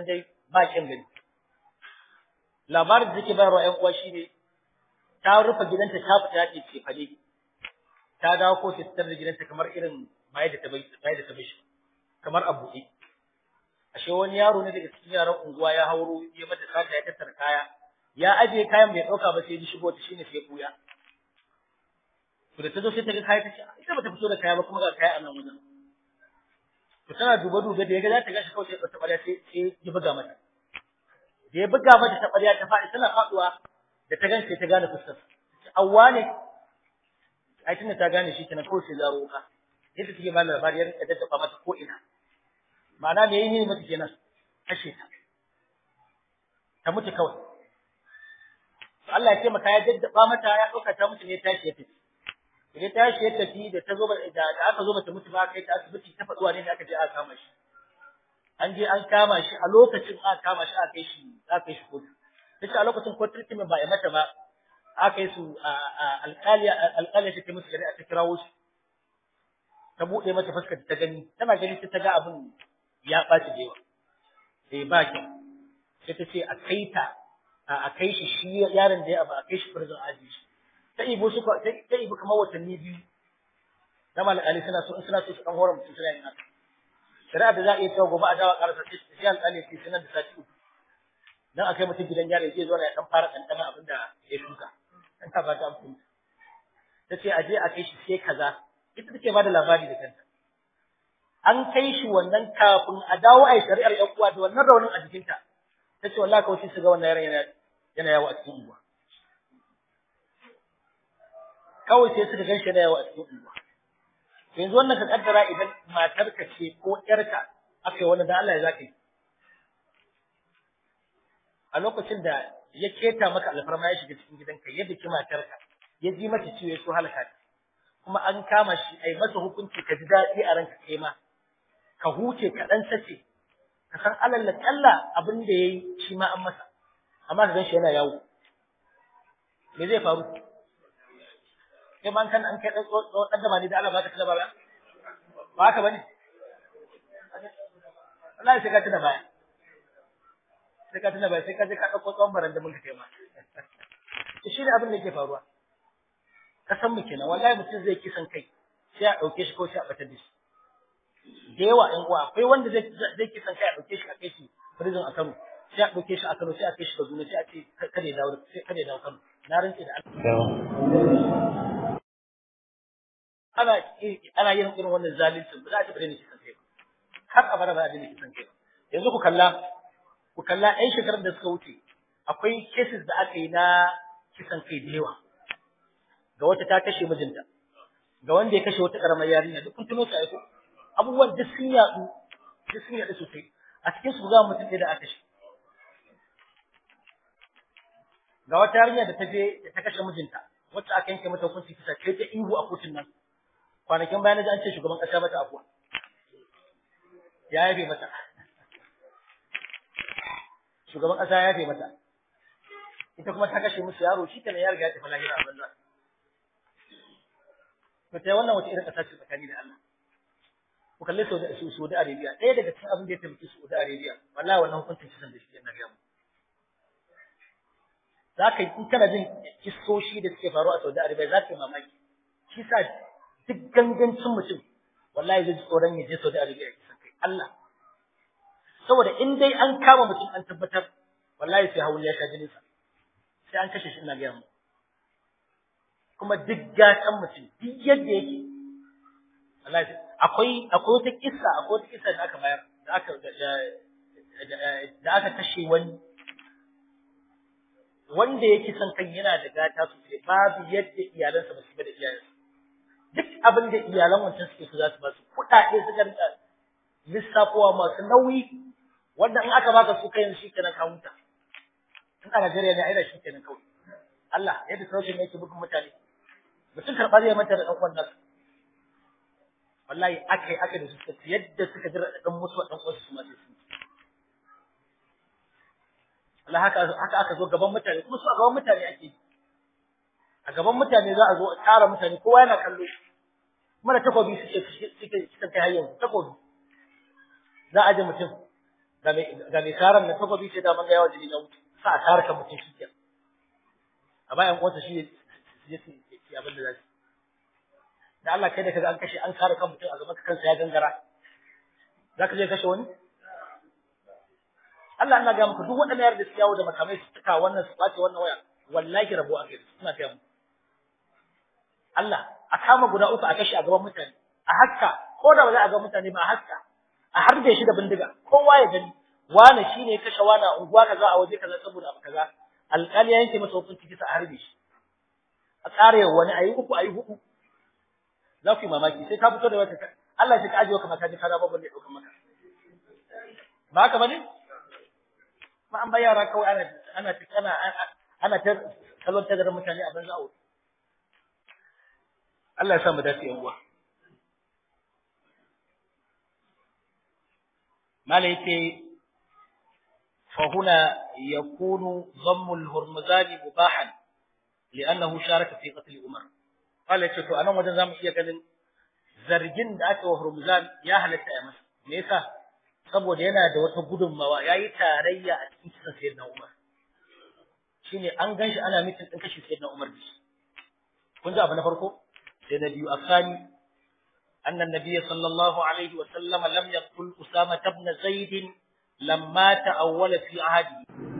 ba kin gani labarin da take bayarwa ƴan uwa shine ta rufe gidanta ta fita ta ce fade ta dawo ko ta tsar da gidanta kamar irin bai da ta bai bai da ta bai kamar a buɗe ashe wani yaro ne daga cikin yaran unguwa ya hauro ya mata sata ya tattara kaya ya aje kayan bai dauka ba sai ya shigo ta shine sai buya to da ta zo sai ta ga kaya ta ce ita bata fito da kaya ba kuma ga kaya a nan wajen to tana duba duba da ya ga za ta gashi kawai sai ta ɓarya sai sai ya buga mata da ya buga mata ta ɓarya ta faɗi tana faɗuwa da ta gan sai ta gane fuskar awwa ne ai tunda ta gane shi kenan kawai sai zaro ka yadda take ba labari ya rika daddaba mata ko ina ma'ana me yayi mata kenan kashe ta ta mutu kawai Allah ya ce maka ya daddaba mata ya dauka ta mutu ne tashi ya tafi idan tashi ya tafi da ta zo da aka zo mata mutu ba kai ta asibiti ta faduwa ne da aka je aka kama shi an je an kama shi a lokacin aka kama shi aka kai shi aka kai shi kotu tace a lokacin ko treatment ba ya mata ba aka yi su alƙaliya alƙaliya ta musu shari'a ta kirawo shi ta buɗe mata fuskar ta gani tana gani ta ga abin ya ɓaci da yawa sai ba kyau sai ta ce a kai ta a kai shi shi yaron da ya abu a kai shi prison aji shi ta ibo su ta ibo kamar watanni biyu da alƙali suna so in suna so su ɗan horar mutum suna yin haka shari'a da za a iya cewa gobe a dawa ƙarasa sai alƙali sai sanar da sati uku dan akai mutum gidan yaro ya zo ya dan fara ɗanɗana abin da ya shuka dan ta ba ta amfani ta ce a je a kai shi sai kaza ita take ba da labari da kanta an kai shi wannan kafin a dawo a yi shari'ar ƴan uwa da wannan raunin a jikinta ta ce wallahi kawai sai su ga wannan yaron yana yana yawo a cikin unguwa kawai sai suka ganshi yana yawo a cikin unguwa yanzu wannan ka kaddara idan matarka ce ko ƴarka aka yi wannan da Allah ya zaka yi a lokacin da ya keta maka alfarma ya shiga cikin gidanka yadda ki matarka ya ji mata ciwo ya so halaka ta kuma an kama shi ai masa hukunci ka ji daɗi a ranka kai ma ka huce ka dan sace ka san alal la kalla abin da yayi shi ma an masa amma ka shi yana yawo me zai faru kai man kan an kai dan dan da da Allah ba ta kala ba ba haka bane Allah sai ka tuna baya sai ka tuna baya sai ka je ka dauko tsawon baran da mun ka kai ma shi ne abin da yake faruwa kasan mu kenan wallahi mutum zai kisan kai sai a dauke shi ko sai a batar da shi da yawa ɗan uwa akwai wanda zai zai kisan kai a dauke shi a kai shi prison a Kano sai a dauke shi a Kano sai a kai shi Kaduna sai a ce kada ya dawo sai kada ya dawo Kano na rantsi da Allah ana ana yin irin wannan zalunci ba za a taɓa daina kisan kai ba har abada ba za a daina kisan kai ba yanzu ku kalla ku kalla ɗan shekarar da suka wuce akwai cases da aka yi na kisan kai da yawa ga wata ta kashe mijinta ga wanda ya kashe wata karamar yarinya duk kun tuno su aiko abubuwan duk sun yaɗu duk sun yaɗu sosai a cikin su za mu mutum da aka kashe ga wata yarinya da ta je da ta kashe mijinta wacce aka yanke mata hukunci kisa kai ta ihu a kotun nan kwanakin bayan da an ce shugaban kasa mata afuwa ya yafe mata shugaban kasa ya yafe mata ita kuma ta kashe musu yaro shi kenan ya riga ya tafi lahira a banza to sai wannan wace irin kasa ce tsakani da Allah ku kalle Saudi Saudi Arabia ɗaya daga cikin abin da ya taimaki Saudi Arabia wallahi wannan hukuncin kisan da shi yana ga mu zaka yi kana jin kissoshi da suke faruwa a Saudi Arabia zaka yi mamaki shi sa duk gangancin mutum wallahi zai ji tsoron ya je Saudi Arabia ya kisan kai Allah saboda in dai an kama mutum an tabbatar wallahi sai hawan ya sha jininsa sai an kashe shi ina ga mu kuma duk gatan mutum duk yadda yake Allah akwai akwai wata kissa akwai wata kissa da aka bayar da aka da aka kashe wani wanda yake son kan yana da gata sosai babu yadda iyalansa ba su da iyalansa duk abin da iyalan wancan suke so za su ba su kuɗaɗe suka rika lissafowa masu nauyi wanda in aka baka su kai shi kenan ka huta in a Najeriya ne aida shi kenan kawai Allah yadda sarautar ne yake bugun mutane mutum karɓa zai manta da ɗan uwan nasu wallahi aka yi aka da su suka yadda suka jira da ɗan musu ɗan uwansu su ma sai sun Allah haka haka aka zo gaban mutane kuma su a gaban mutane ake a gaban mutane za a zo a tsara mutane kowa yana kallo kuma da takobi suke suke suke kai har yanzu takobi za a ji mutum ga mai ga mai karan da takobi ce da manga yawa jini na wuce sa a kare kan mutum shi kenan a bayan uwarsa shi ya ce abin da za su da Allah kai da kaga an kashe an kare kan mutum a gaban ka kansa ya gangara za ka je kashe wani Allah ina ga muku duk waɗannan yar da su yawo da makamai su tuka wannan su ɓace wannan waya wallahi rabo a kai suna kai mu Allah a kama guda uku a kashe a gaban mutane a haska ko da ba za a ga mutane ba a haska a harbe shi da bindiga kowa ya gani wani shine ya kashe wani a unguwa kaza a waje kaza saboda abu kaza alƙali ya yanke masa hukunci kisa a harbe shi a tsare wani ayi uku ayi hudu za ku yi mamaki sai ka fito da wata Allah ya ka ajiye ka maka ji kana babban da ya dauka maka ba haka bane ma an bayyana kawai ana ana ana ana ta kallon tagarin mutane a banza a Allah ya sa mu dace yan uwa malaike فهنا يكون ضم الهرمزان مباحا لأنه شارك في قتل عمر قال يا شيخ أنا وجن زام iya ganin zargin da aka wa Hurmuzan ya halatta ya masa me yasa saboda yana da wata gudunmawa yayi tarayya a cikin kisan sayyidina Umar shine an ganshi ana mitin din kashi sayyidina Umar da shi kun ji abu na farko sai na biyu asani anna an-nabiy sallallahu alaihi wa sallam lam yaqtul usama ibn zaid lamma ta'awwala fi ahadi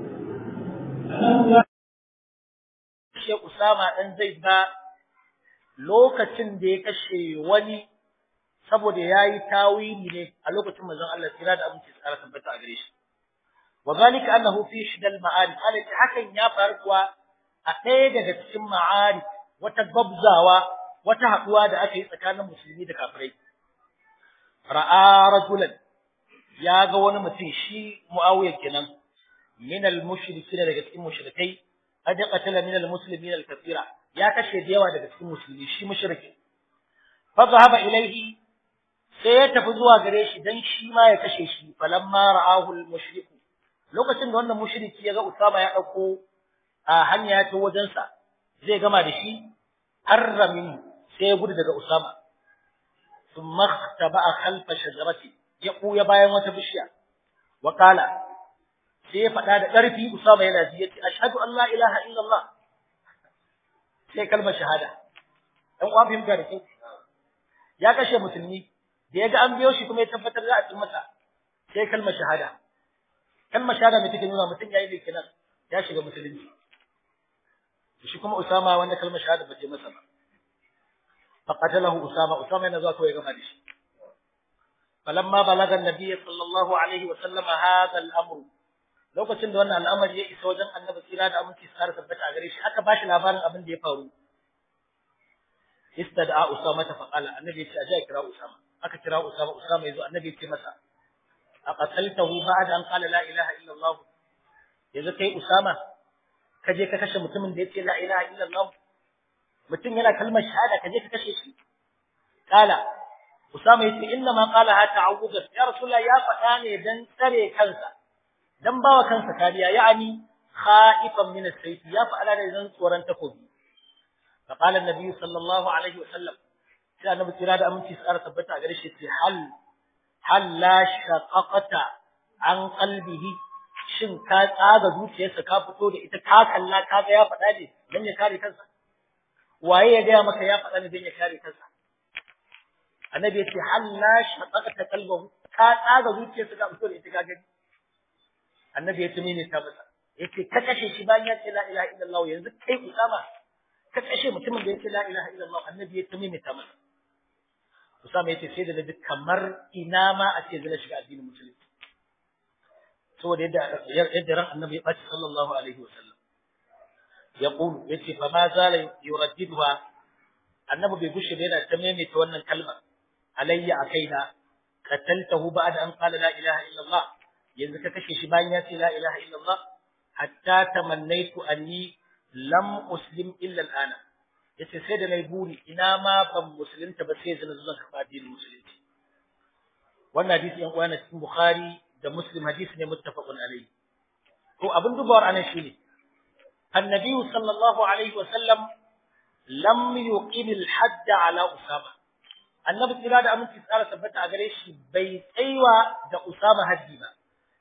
shi usama dan zaid ba lokacin da ya kashe wani saboda yayi tawili ne a lokacin manzon Allah tsira da abinci tsara tabbata a gare shi wa zalika annahu fi shidal ma'arif alati hakan ya faru kuwa a ɗaya daga cikin ma'arif wata gabzawa wata haduwa da aka yi tsakanin musulmi da kafirai ra'a rajulan ya ga wani mutum shi muawiya kenan min al-mushrikin daga cikin mushrikai qad qatala min al-muslimin al-kathira ya kashe da yawa daga cikin musulmi shi mushriki fa zahaba ilayhi sai ya tafi zuwa gare shi dan shi ma ya kashe shi falamma ra'ahu al-mushrik lokacin da wannan mushriki ya ga Usama ya dauko a hanya ta wajen sa zai gama da shi harrami sai ya gudu daga Usama thumma taba'a khalfa shajarati ya buya bayan wata bishiya wa qala sai ya faɗa da ƙarfi Usama yana ji yace ashhadu an la ilaha illallah sai kalmar shahada dan uwan fahimta da kyau ya kashe musulmi da ya ga an biyo shi kuma ya tabbatar za a ci masa sai kalmar shahada kalmar shahada mai take nuna mutum yayi ne kenan ya shiga musulunci shi kuma Usama wanda kalmar shahada ba ce masa ba fa qatalahu Usama Usama yana zuwa kawai gama da shi falamma balaga annabi sallallahu alaihi wa sallam hadha al-amr lokacin da wannan al'amari ya isa wajen annabi tsira da aminci tsara tabbata a gare shi aka bashi labarin abin da ya faru istad'a usama ta faqala annabi ya ce aje kira usama aka kira usama usama yazo annabi ya ce masa aqataltahu ba'da an qala la ilaha illa allah yanzu kai usama ka je ka kashe mutumin da yace la ilaha illa allah mutum yana kalmar shahada ka je ka kashe shi kala usama yace inna ma qala ha ta'awudan ya rasulullah ya faɗa ne dan tsare kansa dan bawa kansa kariya ya'ani khaifan min as-sayf ya fa'ala da zan tsoron takobi fa qala an-nabi sallallahu alaihi wa sallam sai annabi kira da aminci tsara tabbata gare shi sai hal hal la shaqaqata an qalbihi shin ka tsaga zuciyarsa ka fito da ita ka kalla ka ga ya faɗa ne dan ya kare kansa waye ya ga maka ya faɗa ne dan ya kare kansa annabi ya ce hal la shaqaqata qalbahu ka tsaga zuciyarsa ka fito da ita ka gani annabi ya tumi ne ta masa yace ka kashe shi bayan ya ce la ilaha illallah yanzu kai usama ka kashe mutumin da ya ce la ilaha illallah annabi ya tumi ne ta masa usama yace sai da nabi kamar ina ma a ce zai shiga addinin musulunci saboda yadda yadda ran annabi ya bace sallallahu alaihi wasallam yaqulu yace fa ma zala yuraddiduha annabi bai gushe da yana ta maimaita wannan kalmar alayya akaina qataltahu ba'da an qala la ilaha illallah yanzu ka kashe shi bayan ya ce la ilaha illallah hatta tamannaitu anni lam uslim illa al'ana yace sai da nayi buri ina ma ban musulunta ba sai zan zan karba addinin musulunci wannan hadisi yan uwana cikin bukhari da muslim hadisi ne muttafaqun alayhi to abin dubawar anan shine annabi sallallahu alaihi wa sallam lam yuqim al-hadd ala usama annabi kira da aminci tsara tabbata a gare shi bai tsaiwa da usama haddi ba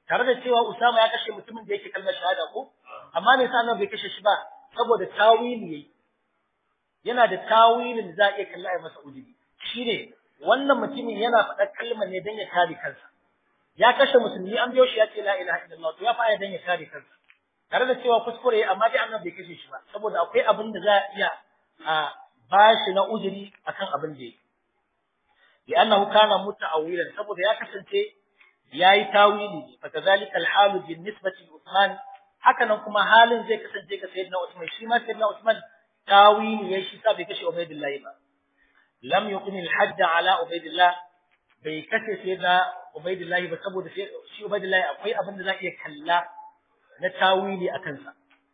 tare da cewa Usama ya kashe mutumin da yake kalmar shahada ko amma me yasa bai kashe shi ba saboda tawili yayi yana da tawilin da za a iya kalla ya masa ujubi shine wannan mutumin yana faɗa kalmar ne dan ya kare kansa ya kashe musulmi an biyo shi ya ce la ilaha illallah to ya fa dan ya kare kansa tare da cewa kuskure amma dai annabi bai kashe shi ba saboda akwai abin da za a iya a bashi na ujiri akan abin da yake لأنه كان متأولا saboda ya kasance yayi tawili fa kadhalika al-hal bi nisbati li Uthman haka nan kuma halin zai kasance ga sayyidina Uthman shi ma sayyidina Uthman tawili yayi shi sa bai kashe Ubaydillah ba lam yuqim al-hadd ala Ubaydillah bai kashe sayyidina Ubaydillah ba saboda shi Ubaydillah akwai abin da za iya kalla na tawili akan sa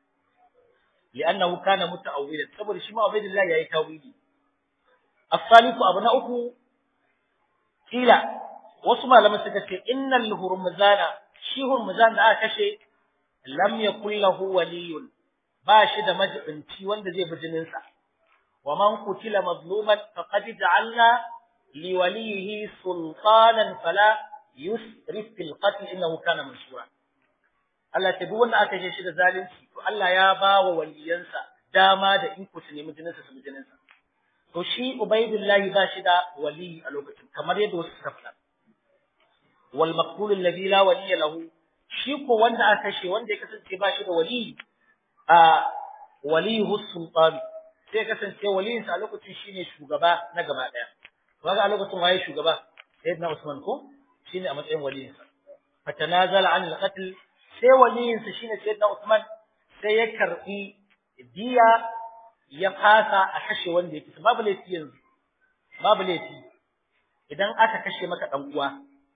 لأنه كان متأولا saboda shi ma Ubaydillah yayi tawili الثالث abu na uku kila wasu malaman suka ce innal hurmuzana shi hurmuzan da aka kashe lam yakul lahu waliyun ba shi da majibinci wanda zai bi jinin sa wa man qutila mazluman faqad ja'alna li walihi sultanan fala yusrif fil qatl innahu kana mansura Allah ta duk wanda aka kashe shi da zalunci to Allah ya ba wa waliyansa dama da iko su nemi jinin sa su bi jinin sa to shi ubaidullahi ba shi da wali a lokacin kamar yadda wasu suka faɗa wal maqtul alladhi la waliya lahu shi ko wanda aka kashe wanda ya kasance ba shi da wali a walihu sultan sai ya kasance waliyin sa a lokacin shine shugaba na gaba daya to kaga a lokacin waye shugaba sayyidina usman ko shine a matsayin waliyin sa fatanazala an al-qatl sai waliyin sa shine sayyidina usman sai ya karbi diya ya fasa a kashe wanda yake babu laifi yanzu babu laifi idan aka kashe maka dan uwa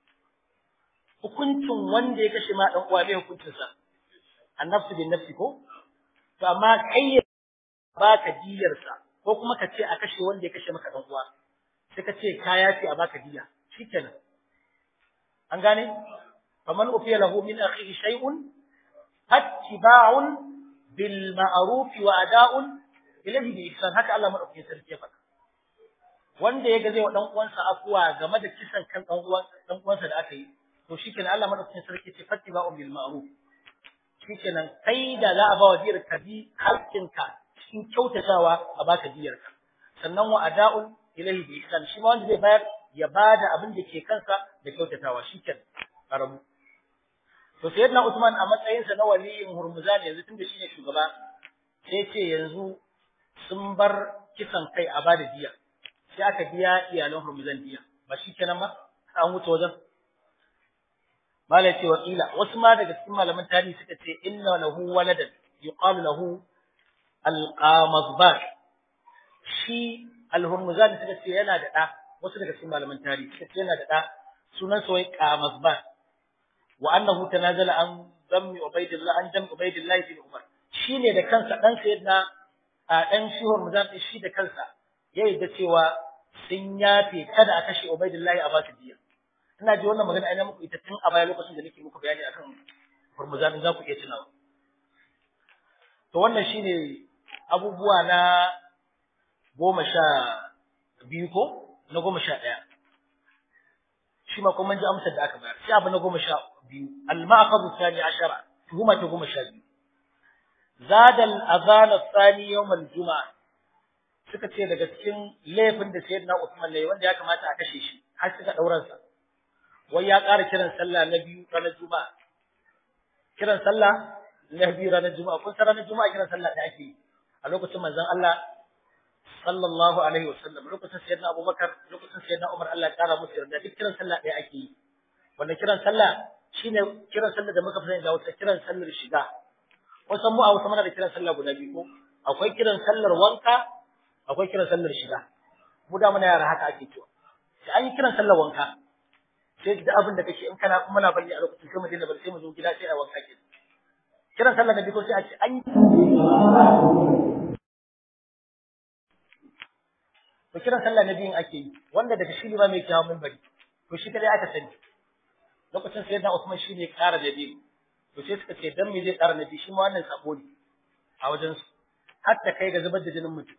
hukuncin wanda ya kashe ma dan uwa bai hukuncin sa annafsu bin nafsi ko to amma kai baka diyar sa ko kuma ka ce a kashe wanda ya kashe maka dan uwa sai ka ce kaya ce a baka diya shikenan an gane faman ufiya lahu min akhihi shay'un attiba'un bil ma'ruf wa ada'un ilahi bi ihsan haka Allah madaukakin sarki ya faɗa wanda yaga zai wa dan uwansa afuwa game da kisan kan dan uwan dan uwansa da aka yi to shikenan Allah madaukakin sarki ce fattiba'u bil ma'ruf shikenan kai da za a ba wa diyar ka bi haƙƙinka cikin kyautatawa a baka diyar ka sannan wa ada'un ilahi bi ihsan shi ma wanda zai bayar ya bada abin da ke kansa da kyautatawa shikenan karamu to sayyidina Usman a matsayinsa na waliyin Hurmuzan yanzu tunda shine shugaba sai ce yanzu sun bar kisan kai a bada diya sai aka biya iyalan Hurmuzan diya ba shi kenan ma an wuce wajen malai ce wakila wasu ma daga cikin malaman tarihi suka ce inna lahu waladan yuqalu lahu alqamazbar shi alhurmuzan suka ce yana da da wasu daga cikin malaman tarihi suka ce yana da da sunan sa wai qamazbar wa annahu tanazala an dammi ubaidillah an dammi ubaidillah bin umar shine da kansa dan sayyidina a ɗan shuhur muzan shi da kansa ya yi da cewa sun yafe kada a kashe Ubaidullahi a ba su diya. Ina ji wannan magana ina muku ita tun a baya lokacin da nake muku bayani akan Hurmuzan za ku iya tunawa. To wannan shine abubuwa na goma sha biyu ko na goma sha ɗaya. Shi ma kuma ji amsar da aka bayar. Sai abu na goma sha biyu. Al-ma'aqadu thani ashara. Tuhuma ta goma sha biyu. zada al-adhan ath-thani yawm al-jum'a suka ce daga cikin laifin da sayyidina Uthman ne wanda ya kamata a kashe shi har suka dauran sa wai ya ƙara kiran sallah na biyu ranar juma'a kiran sallah na biyu ranar juma'a kun san ranar juma'a kiran sallah da ake yi a lokacin manzon Allah sallallahu alaihi wasallam lokacin sayyidina Abubakar lokacin sayyidina Umar Allah ya ƙara musu yarda duk kiran sallah ɗaya ake yi wannan kiran sallah shine kiran sallah da muka fi sani da wata kiran sallar shiga wasan mu a wasu mana da kiran sallah guda biyu ko akwai kiran sallar wanka akwai kiran sallar shiga mu da muna yara haka ake cewa sai an yi kiran sallar wanka sai da abin da kake in kana kuma na balli a lokacin sai mu dinga bari sai mu zo gida sai a wanka ke kiran sallar da biko sai a ce an yi to kiran sallah na biyun ake yi wanda daga shi ma mai kiyawa mun bari to shi kadai aka sani lokacin sayyidina Usman shi ne ƙara da biyu to sai suka ce dan me zai ƙara nabi shi ma wannan sabo ne a wajen su hatta kai ga zubar da jinin mutum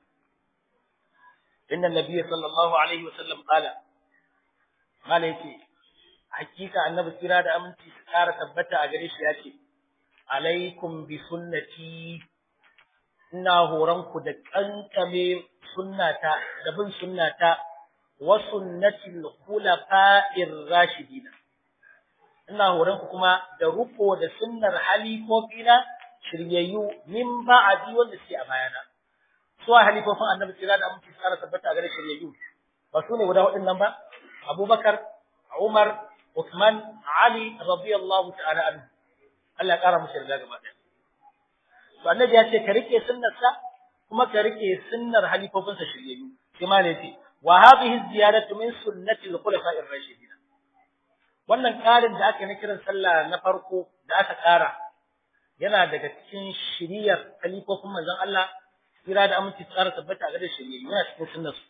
inna nabiyya sallallahu alaihi wa sallam qala qala yace hakika annabi kira da aminci su ƙara tabbata a gare shi ya ce alaikum bi sunnati ina horon ku da kankame sunnata da bin sunnata wa sunnatil khulafa'ir rashidin ina horon ku kuma da ruko da sunnar halifofina shiryayyu min ba'adi wanda suke a bayana su halifofin annabi kira da aminci su ƙara tabbata a gare shiryayyu ba su ne guda waɗannan ba abubakar umar Uthman Ali radiyallahu ta'ala anhu Allah ya kara musu yarda gaba ɗaya to annabi ya ce ka rike sunnarsa kuma ka rike sunnar halifofinsa shiryayyu sai ma ne ce wa hadhihi ziyadatu min sunnati al-khulafa'ir rashidin wannan ƙarin da aka yi na kiran sallah na farko da aka ƙara yana daga cikin shiriyar halifofin manzon Allah kira da aminci tsara tabbata ga da shiryayyu yana cikin sunnarsu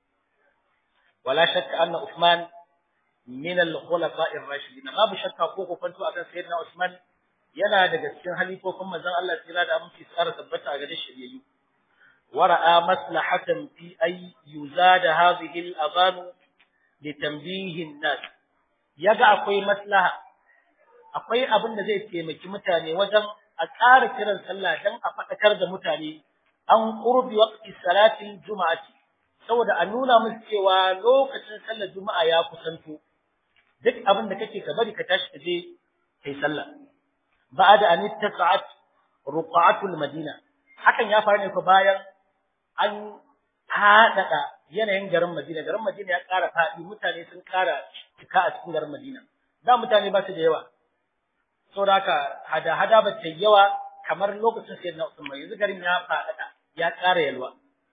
wala shakka anna Uthman min al-khulafa'ir rashidin babu shakka ko ko fanto akan sayyidina Usman yana daga cikin halifofin manzon Allah tsira da aminci tsara tabbata a gare shiryayyu wara'a maslahatan fi ay yuzada hadhihi al-adhan li tanbihi an-nas yaga akwai maslaha akwai abin da zai taimaki mutane wajen a ƙara kiran sallah dan a faɗakar da mutane an qurbi waqti salatin juma'ati saboda a nuna musu cewa lokacin sallar juma'a ya kusanto duk abin da kake ka bari ka tashi ka je kai sallah ba'da an ittasa'at ruqatul madina hakan ya faru ne ko bayan an haɗaɗa yanayin garin Madina garin Madina ya ƙara faɗi mutane sun ƙara cika a cikin garin Madina da mutane ba su da yawa saboda haka hada hada ba ta yawa kamar lokacin sayyidina Usman yanzu garin ya faɗaɗa ya ƙara yalwa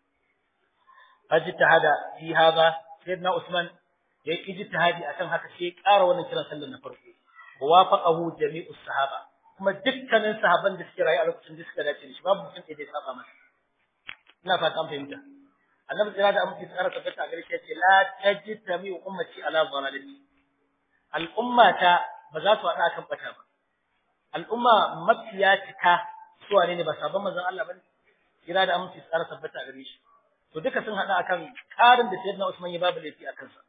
fajtahada fi hada sayyidina Usman ya yi ijtihadi akan haka sai ya ƙara wannan kiran sallar na farko wa wafaqahu jami'us sahaba kuma dukkanin sahaban da suke rayu a lokacin da suka dace da shi babu mutum da ya saba masa ina fata an fahimta annabi tsira da amince tsara tabbata a gare shi yace la tajtami ummati ala dhalalati al'ummata ba za su hada kan bata ba al'umma mafiya cika su wane ne ba sabon manzon Allah bane tsira da amince tsara tabbata a gare shi to duka sun hada akan karin da sayyidina Usman ya babu laifi akan sa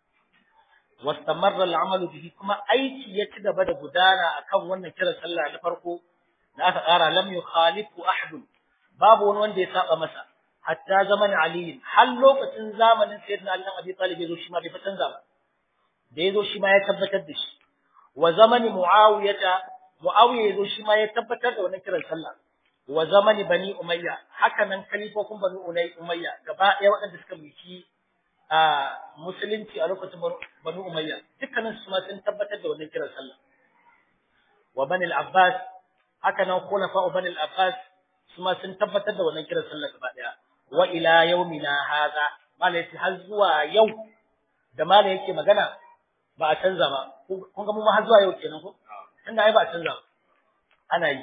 واستمر العمل به kuma aiki ya ci gaba da gudana akan wannan kiran sallah na farko da aka ƙara lam yukhalifu ahad babu wani wanda ya saba masa hatta zaman ali har lokacin zamanin sayyidina ali abi talib yazo shi ma bai fatan ba da yazo shi ma ya tabbatar da shi wa zamani muawiyata muawiya yazo shi ma ya tabbatar da wannan kiran sallah wa zamani bani umayya haka nan kalifofin bani umayya gaba ɗaya waɗanda suka mulki a musulunci a lokacin Banu Umayya dukkanin su ma sun tabbatar da wannan kiran sallah wa Bani al-Abbas haka nan khulafa Bani al-Abbas su ma sun tabbatar da wannan kiran sallah gaba daya wa ila yaumina hadha malai har zuwa yau da malai yake magana ba a canza ba kun ga mu ma har zuwa yau kenan ko tunda ai ba a canza ba ana yi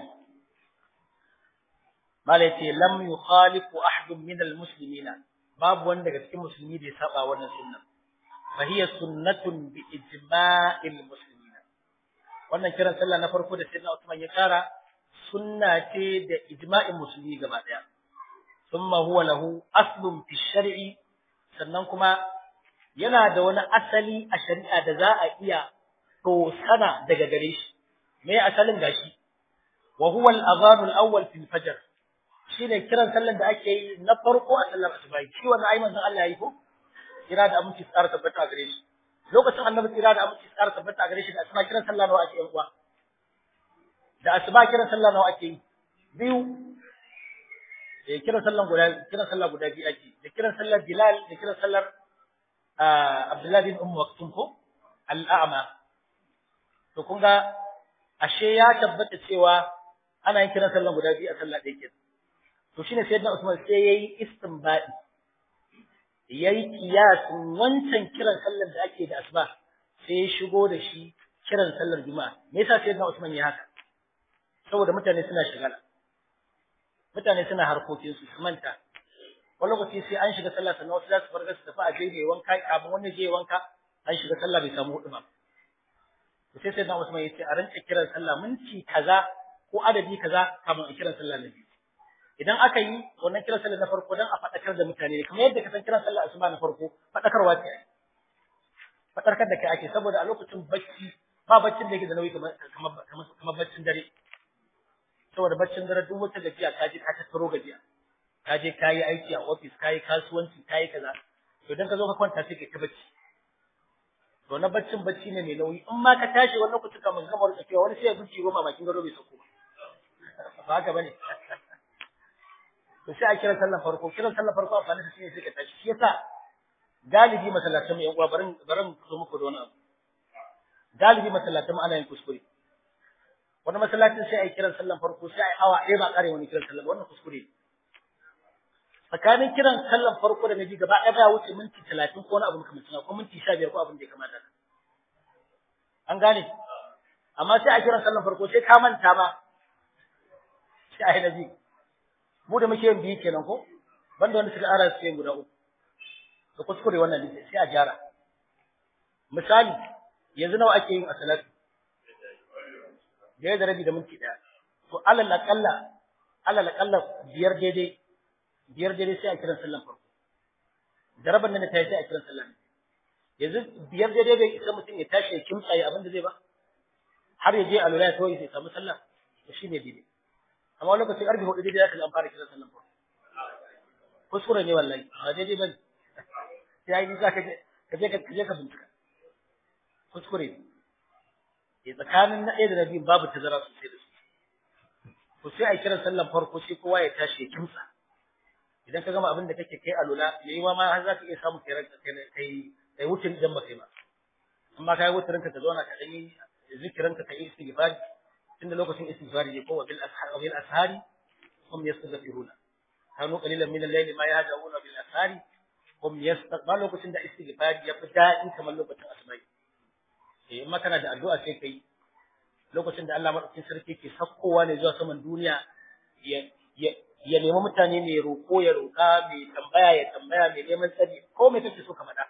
malai ce lam yukhalifu ahadun min al-muslimina babu wanda daga cikin musulmi da ya saba wannan sunnan fa hiya sunnatun bi ijma'il muslimin wannan kiran sallah na farko da sayyidina Usman ya kara sunna ce da ijma'in musulmi gaba daya thumma huwa lahu aslun fi shar'i sannan kuma yana da wani asali a shari'a da za a iya sana daga gare shi me asalin gashi wa huwa al-adhan al-awwal fi al-fajr shine kiran sallar da ake yi na farko a sallar asuba shi wannan ai manzon Allah yayi ko kira da aminci tsara tabbata a gare shi lokacin annabi kira da aminci tsara tabbata a gare shi da asuba kiran sallah nawa ake yi kuwa da asuba kiran sallah nawa ake yi biyu eh kiran sallan guda kiran sallah guda biyu ake da kiran sallar Bilal da kiran sallar Abdullah bin Umm Maktum ko al-a'ma to kun ga ashe ya tabbata cewa ana yin kiran sallan guda biyu a sallah ɗaya kenan to shine sayyidina Usman sai yayi istinbadi yayi kiyasin wancan kiran sallar da ake da asuba sai ya shigo da shi kiran sallar juma'a me yasa sayyidina Usman ya haka saboda mutane suna shigala mutane suna harkokin su su manta wani lokaci sai an shiga sallah sannan wasu za su farga su tafi a je wanka kafin wani je wanka an shiga sallah bai samu hudu ba sai sayyidina Usman ya ce a rinka kiran sallah minti kaza ko adadi kaza kafin a kiran sallah na biyu idan aka yi wannan kiran sallah na farko dan a fadakar da mutane kamar yadda ka san kiran sallah asuba na farko fadakarwa ce fatarkar da kai ake saboda a lokacin bacci ba baccin da yake da nauyi kamar kamar kamar baccin dare saboda baccin dare duk wata gajiya ka je ka tattaro gajiya ka je ka yi aiki a ofis ka yi kasuwanci ka yi kaza to idan ka zo ka kwanta sai ka ta bacci to na baccin bacci ne mai nauyi in ma ka tashi wani lokaci kamar gamar tsakiya wani sai ya zuci goma bakin gado bai sauko ba haka bane to sai a kira sallan farko kiran sallan farko amfani da shi ne sai ka tashi shi yasa galibi masallatan yan uwa barin barin so muku da wani abu galibi masallatan ana yin kuskure wani masallacin sai a yi kiran sallan farko sai a yi awa ɗaya ba ƙare wani kiran sallan wannan kuskure tsakanin kiran sallan farko da na biyu gaba ɗaya baya wuce minti talatin ko wani abu makamancin ko minti sha biyar ko abin da ya kamata an gane amma sai a kiran sallan farko sai ka manta ma sai a yi na biyu mu da muke yin biyu kenan ko banda wanda suka ara su yin guda uku da kuskure wannan ne sai a gyara misali yanzu nawa ake yin a salatu da da rabi da minti ɗaya to alal aqalla alal aqalla biyar daidai biyar daidai sai a kiran sallan farko da rabin nan ta yi sai a kiran sallan yanzu biyar daidai bai isa mutum ya tashi ya kimtsa ya abin da zai ba har ya je alula ya tawaye sai samu sallah to shine daidai amma wani lokaci karfe hudu daidai zaka an fara kiran sallan farko kuskure ne wallahi ba daidai bane sai ai nisa ka je ka je ka je ka bincika kuskure ne tsakanin na ɗaya da na biyu babu tazara sosai da su to sai a kiran sallan farko sai kowa ya tashi ya kimtsa idan ka gama abin da kake kai alula yayi ma har za ka iya samu kai ranka kai kai kai wucin idan ba kai ba amma kai wucin ka zauna ka dan yi zikirin ka kai istighfar tunda lokacin istighfar ne ko wa bil ashar bil ashari hum yastaghfiruna kanu qalilan min al-layli ma yahjauna bil ashari hum yastaghfar lokacin da istighfar ya fi daɗi kamar lokacin asubai eh in kana da addu'a sai kai lokacin da Allah madaukakin sarki ke sakkowa ne zuwa saman duniya ya ya nemi mutane mai roƙo ya roƙa mai tambaya ya tambaya mai neman tsari ko mai kake so ka faɗa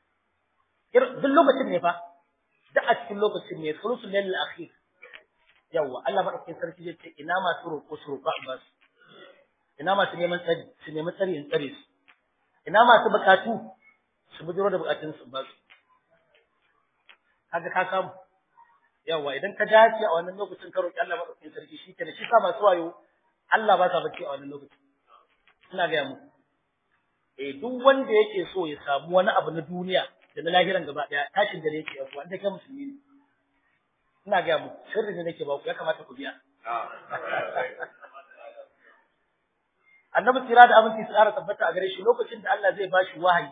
duk lokacin ne fa duk a cikin lokacin ne sulusul lail akhir yawa Allah madaukakin sarki zai ce ina masu roƙo su roƙa a basu ina masu neman tsari su nemi tsari in tsare su ina masu buƙatu su bujiro da buƙatun su basu kaga ka samu yawa idan ka dace a wannan lokacin ka roƙi Allah madaukakin sarki shi kenan shi sa masu wayo Allah ba sa bacci a wannan lokaci ina ga muku eh duk wanda yake so ya samu wani abu na duniya da na lahiran gaba daya tashin da yake yawa wanda kai musulmi ne ina ga muku sirri ne nake ba ku ya kamata ku biya Annabi tsira da abinci su ƙara tabbata a gare shi lokacin da Allah zai bashi wahayi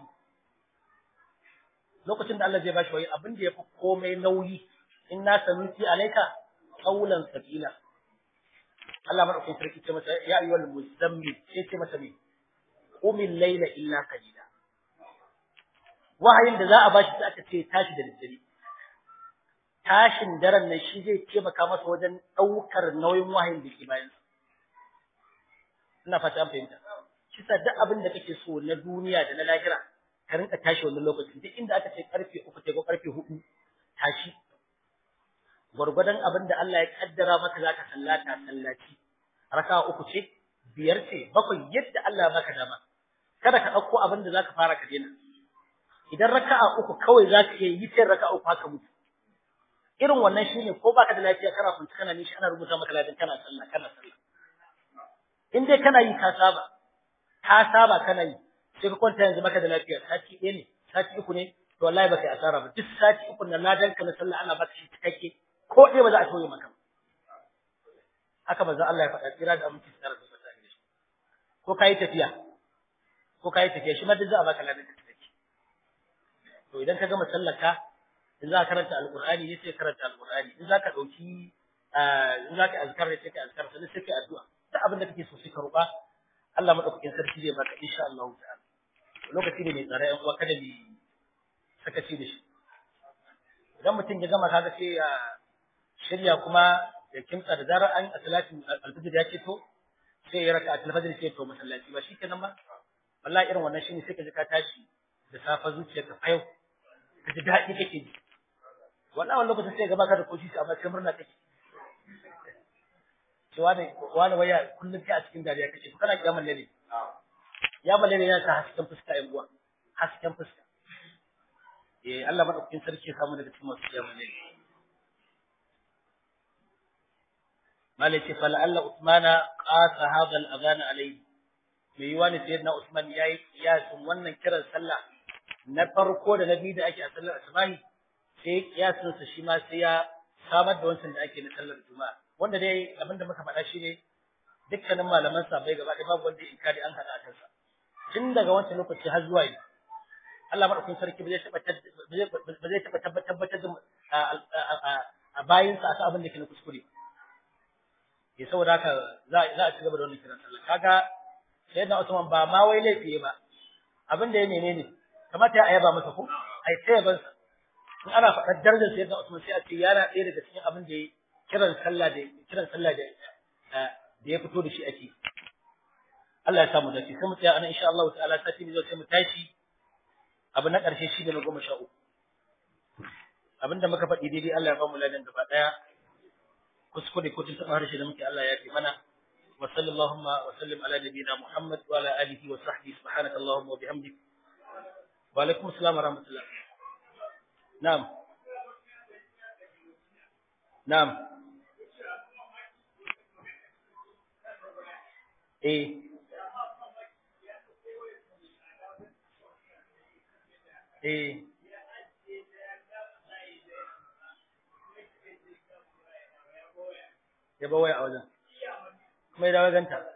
lokacin da Allah zai bashi wahayi abin da yafi komai nauyi inna sanuti alayka qawlan sakila Allah madaukakin sarki ce masa ya ayyuhal muzammil sai ce masa me qumil layla illa qalila wahayin da za a bashi sai aka ce tashi da daddare tashin daren nan shi zai taimaka masa wajen daukar nauyin wahayin da ke bayan sa ina fata an fahimta shi sa duk abin da kake so na duniya da na lahira ka rinka tashi wannan lokacin duk inda aka ce karfe uku ko karfe hudu tashi gwargwadon abin da Allah ya kaddara maka zaka sallata sallaci raka'a uku ce biyar ce bakwai yadda Allah ya baka dama kada ka dauko abin da zaka fara ka daina idan raka'a uku kawai zaka iya yi sai raka'a uku haka mutu irin wannan shine ko baka da lafiya kana kunci kana nishi ana rubuta maka ladan kana sallah kana sallah in dai kana yi ka saba ka saba kana yi sai ka kwanta yanzu maka da lafiya sati ɗaya ne sati uku ne to wallahi baka yi asara ba duk sati uku na ladan ka na sallah ana baka shi cikakke ko ɗaya ba za a tauye maka haka manzo Allah ya faɗa tsira da aminci tsara da fata ne ko kai tafiya ko kai tafiya shi ma duk za a baka ladan ka take to idan ka gama sallaka in za ka karanta alqur'ani ne sai karanta alqur'ani in za ka dauki in za ka azkar ne sai ka azkar sannan sai ka addu'a duk abin da kake so sai ka roƙa Allah madaukakin sarki zai baka insha Allah ta'ala lokaci ne mai tsare yan uwa kada ni sakaci da shi idan mutum ya gama kaga sai ya shirya kuma ya kimtsa da zarar an salatin alfajir ya ce to sai ya raka alfajir sai to masallaci ba shikenan ba wallahi irin wannan shine sai ka ji ka tashi da safa zuciyarka fa yau ka ji daɗi kake ji wallahi wannan lokacin sai ga baka da koshi amma sai murna kake ce wani wani waya kullum kai a cikin dariya kake to kana kiyaman lalle ya balle ne yana sa hasken fuska yan uwa hasken fuska eh Allah madaukakin sarki ya samu daga cikin masu kiyama ne malai ce fa la'alla usmana qasa hadha al-adhan alayhi mai yiwa ne sayyidina usman yayi kiyasin wannan kiran sallah na farko da na biyu da ake a sallar asubahi sai kiyasin sa shi ma sai ya samar da wancan da ake na sallar juma'a wanda dai abin da muka faɗa shi ne dukkanin malaman sabai gaba ɗaya babu wanda inkari an haɗa a kansa tun daga wancan lokaci har zuwa yau Allah madaukakin sarki ba zai taɓa ba zai taɓa tabbatar da a bayinsa akan abin da ke na kuskure ya saboda haka za a ci gaba da wannan kiran sallah kaga sayyidina Usman ba ma wai laifi ba abin da ya menene kamata ya ayaba masa ko ai sai ban sa in ana faɗar darajar sayyidina Usman sai a ce yana ɗaya daga cikin abin da ya kiran sallah da kiran sallah da da ya fito da shi ake Allah ya samu dace sai mu tsaya anan insha Allah ta'ala sati ne sai mu tashi abu na ƙarshe shi ne na goma sha uku abinda muka faɗi daidai Allah ya ba mu ladan gaba ɗaya kuskure ko tun taɓa harshe da muke Allah ya fi mana wa sallallahu wa sallim ala nabiyina Muhammad wa ala alihi wa sahbihi subhanaka allahumma wa bihamdik wa alaikum assalam wa rahmatullah na'am na'am eh eh ya ba waya a wajen kuma ya dawo ganta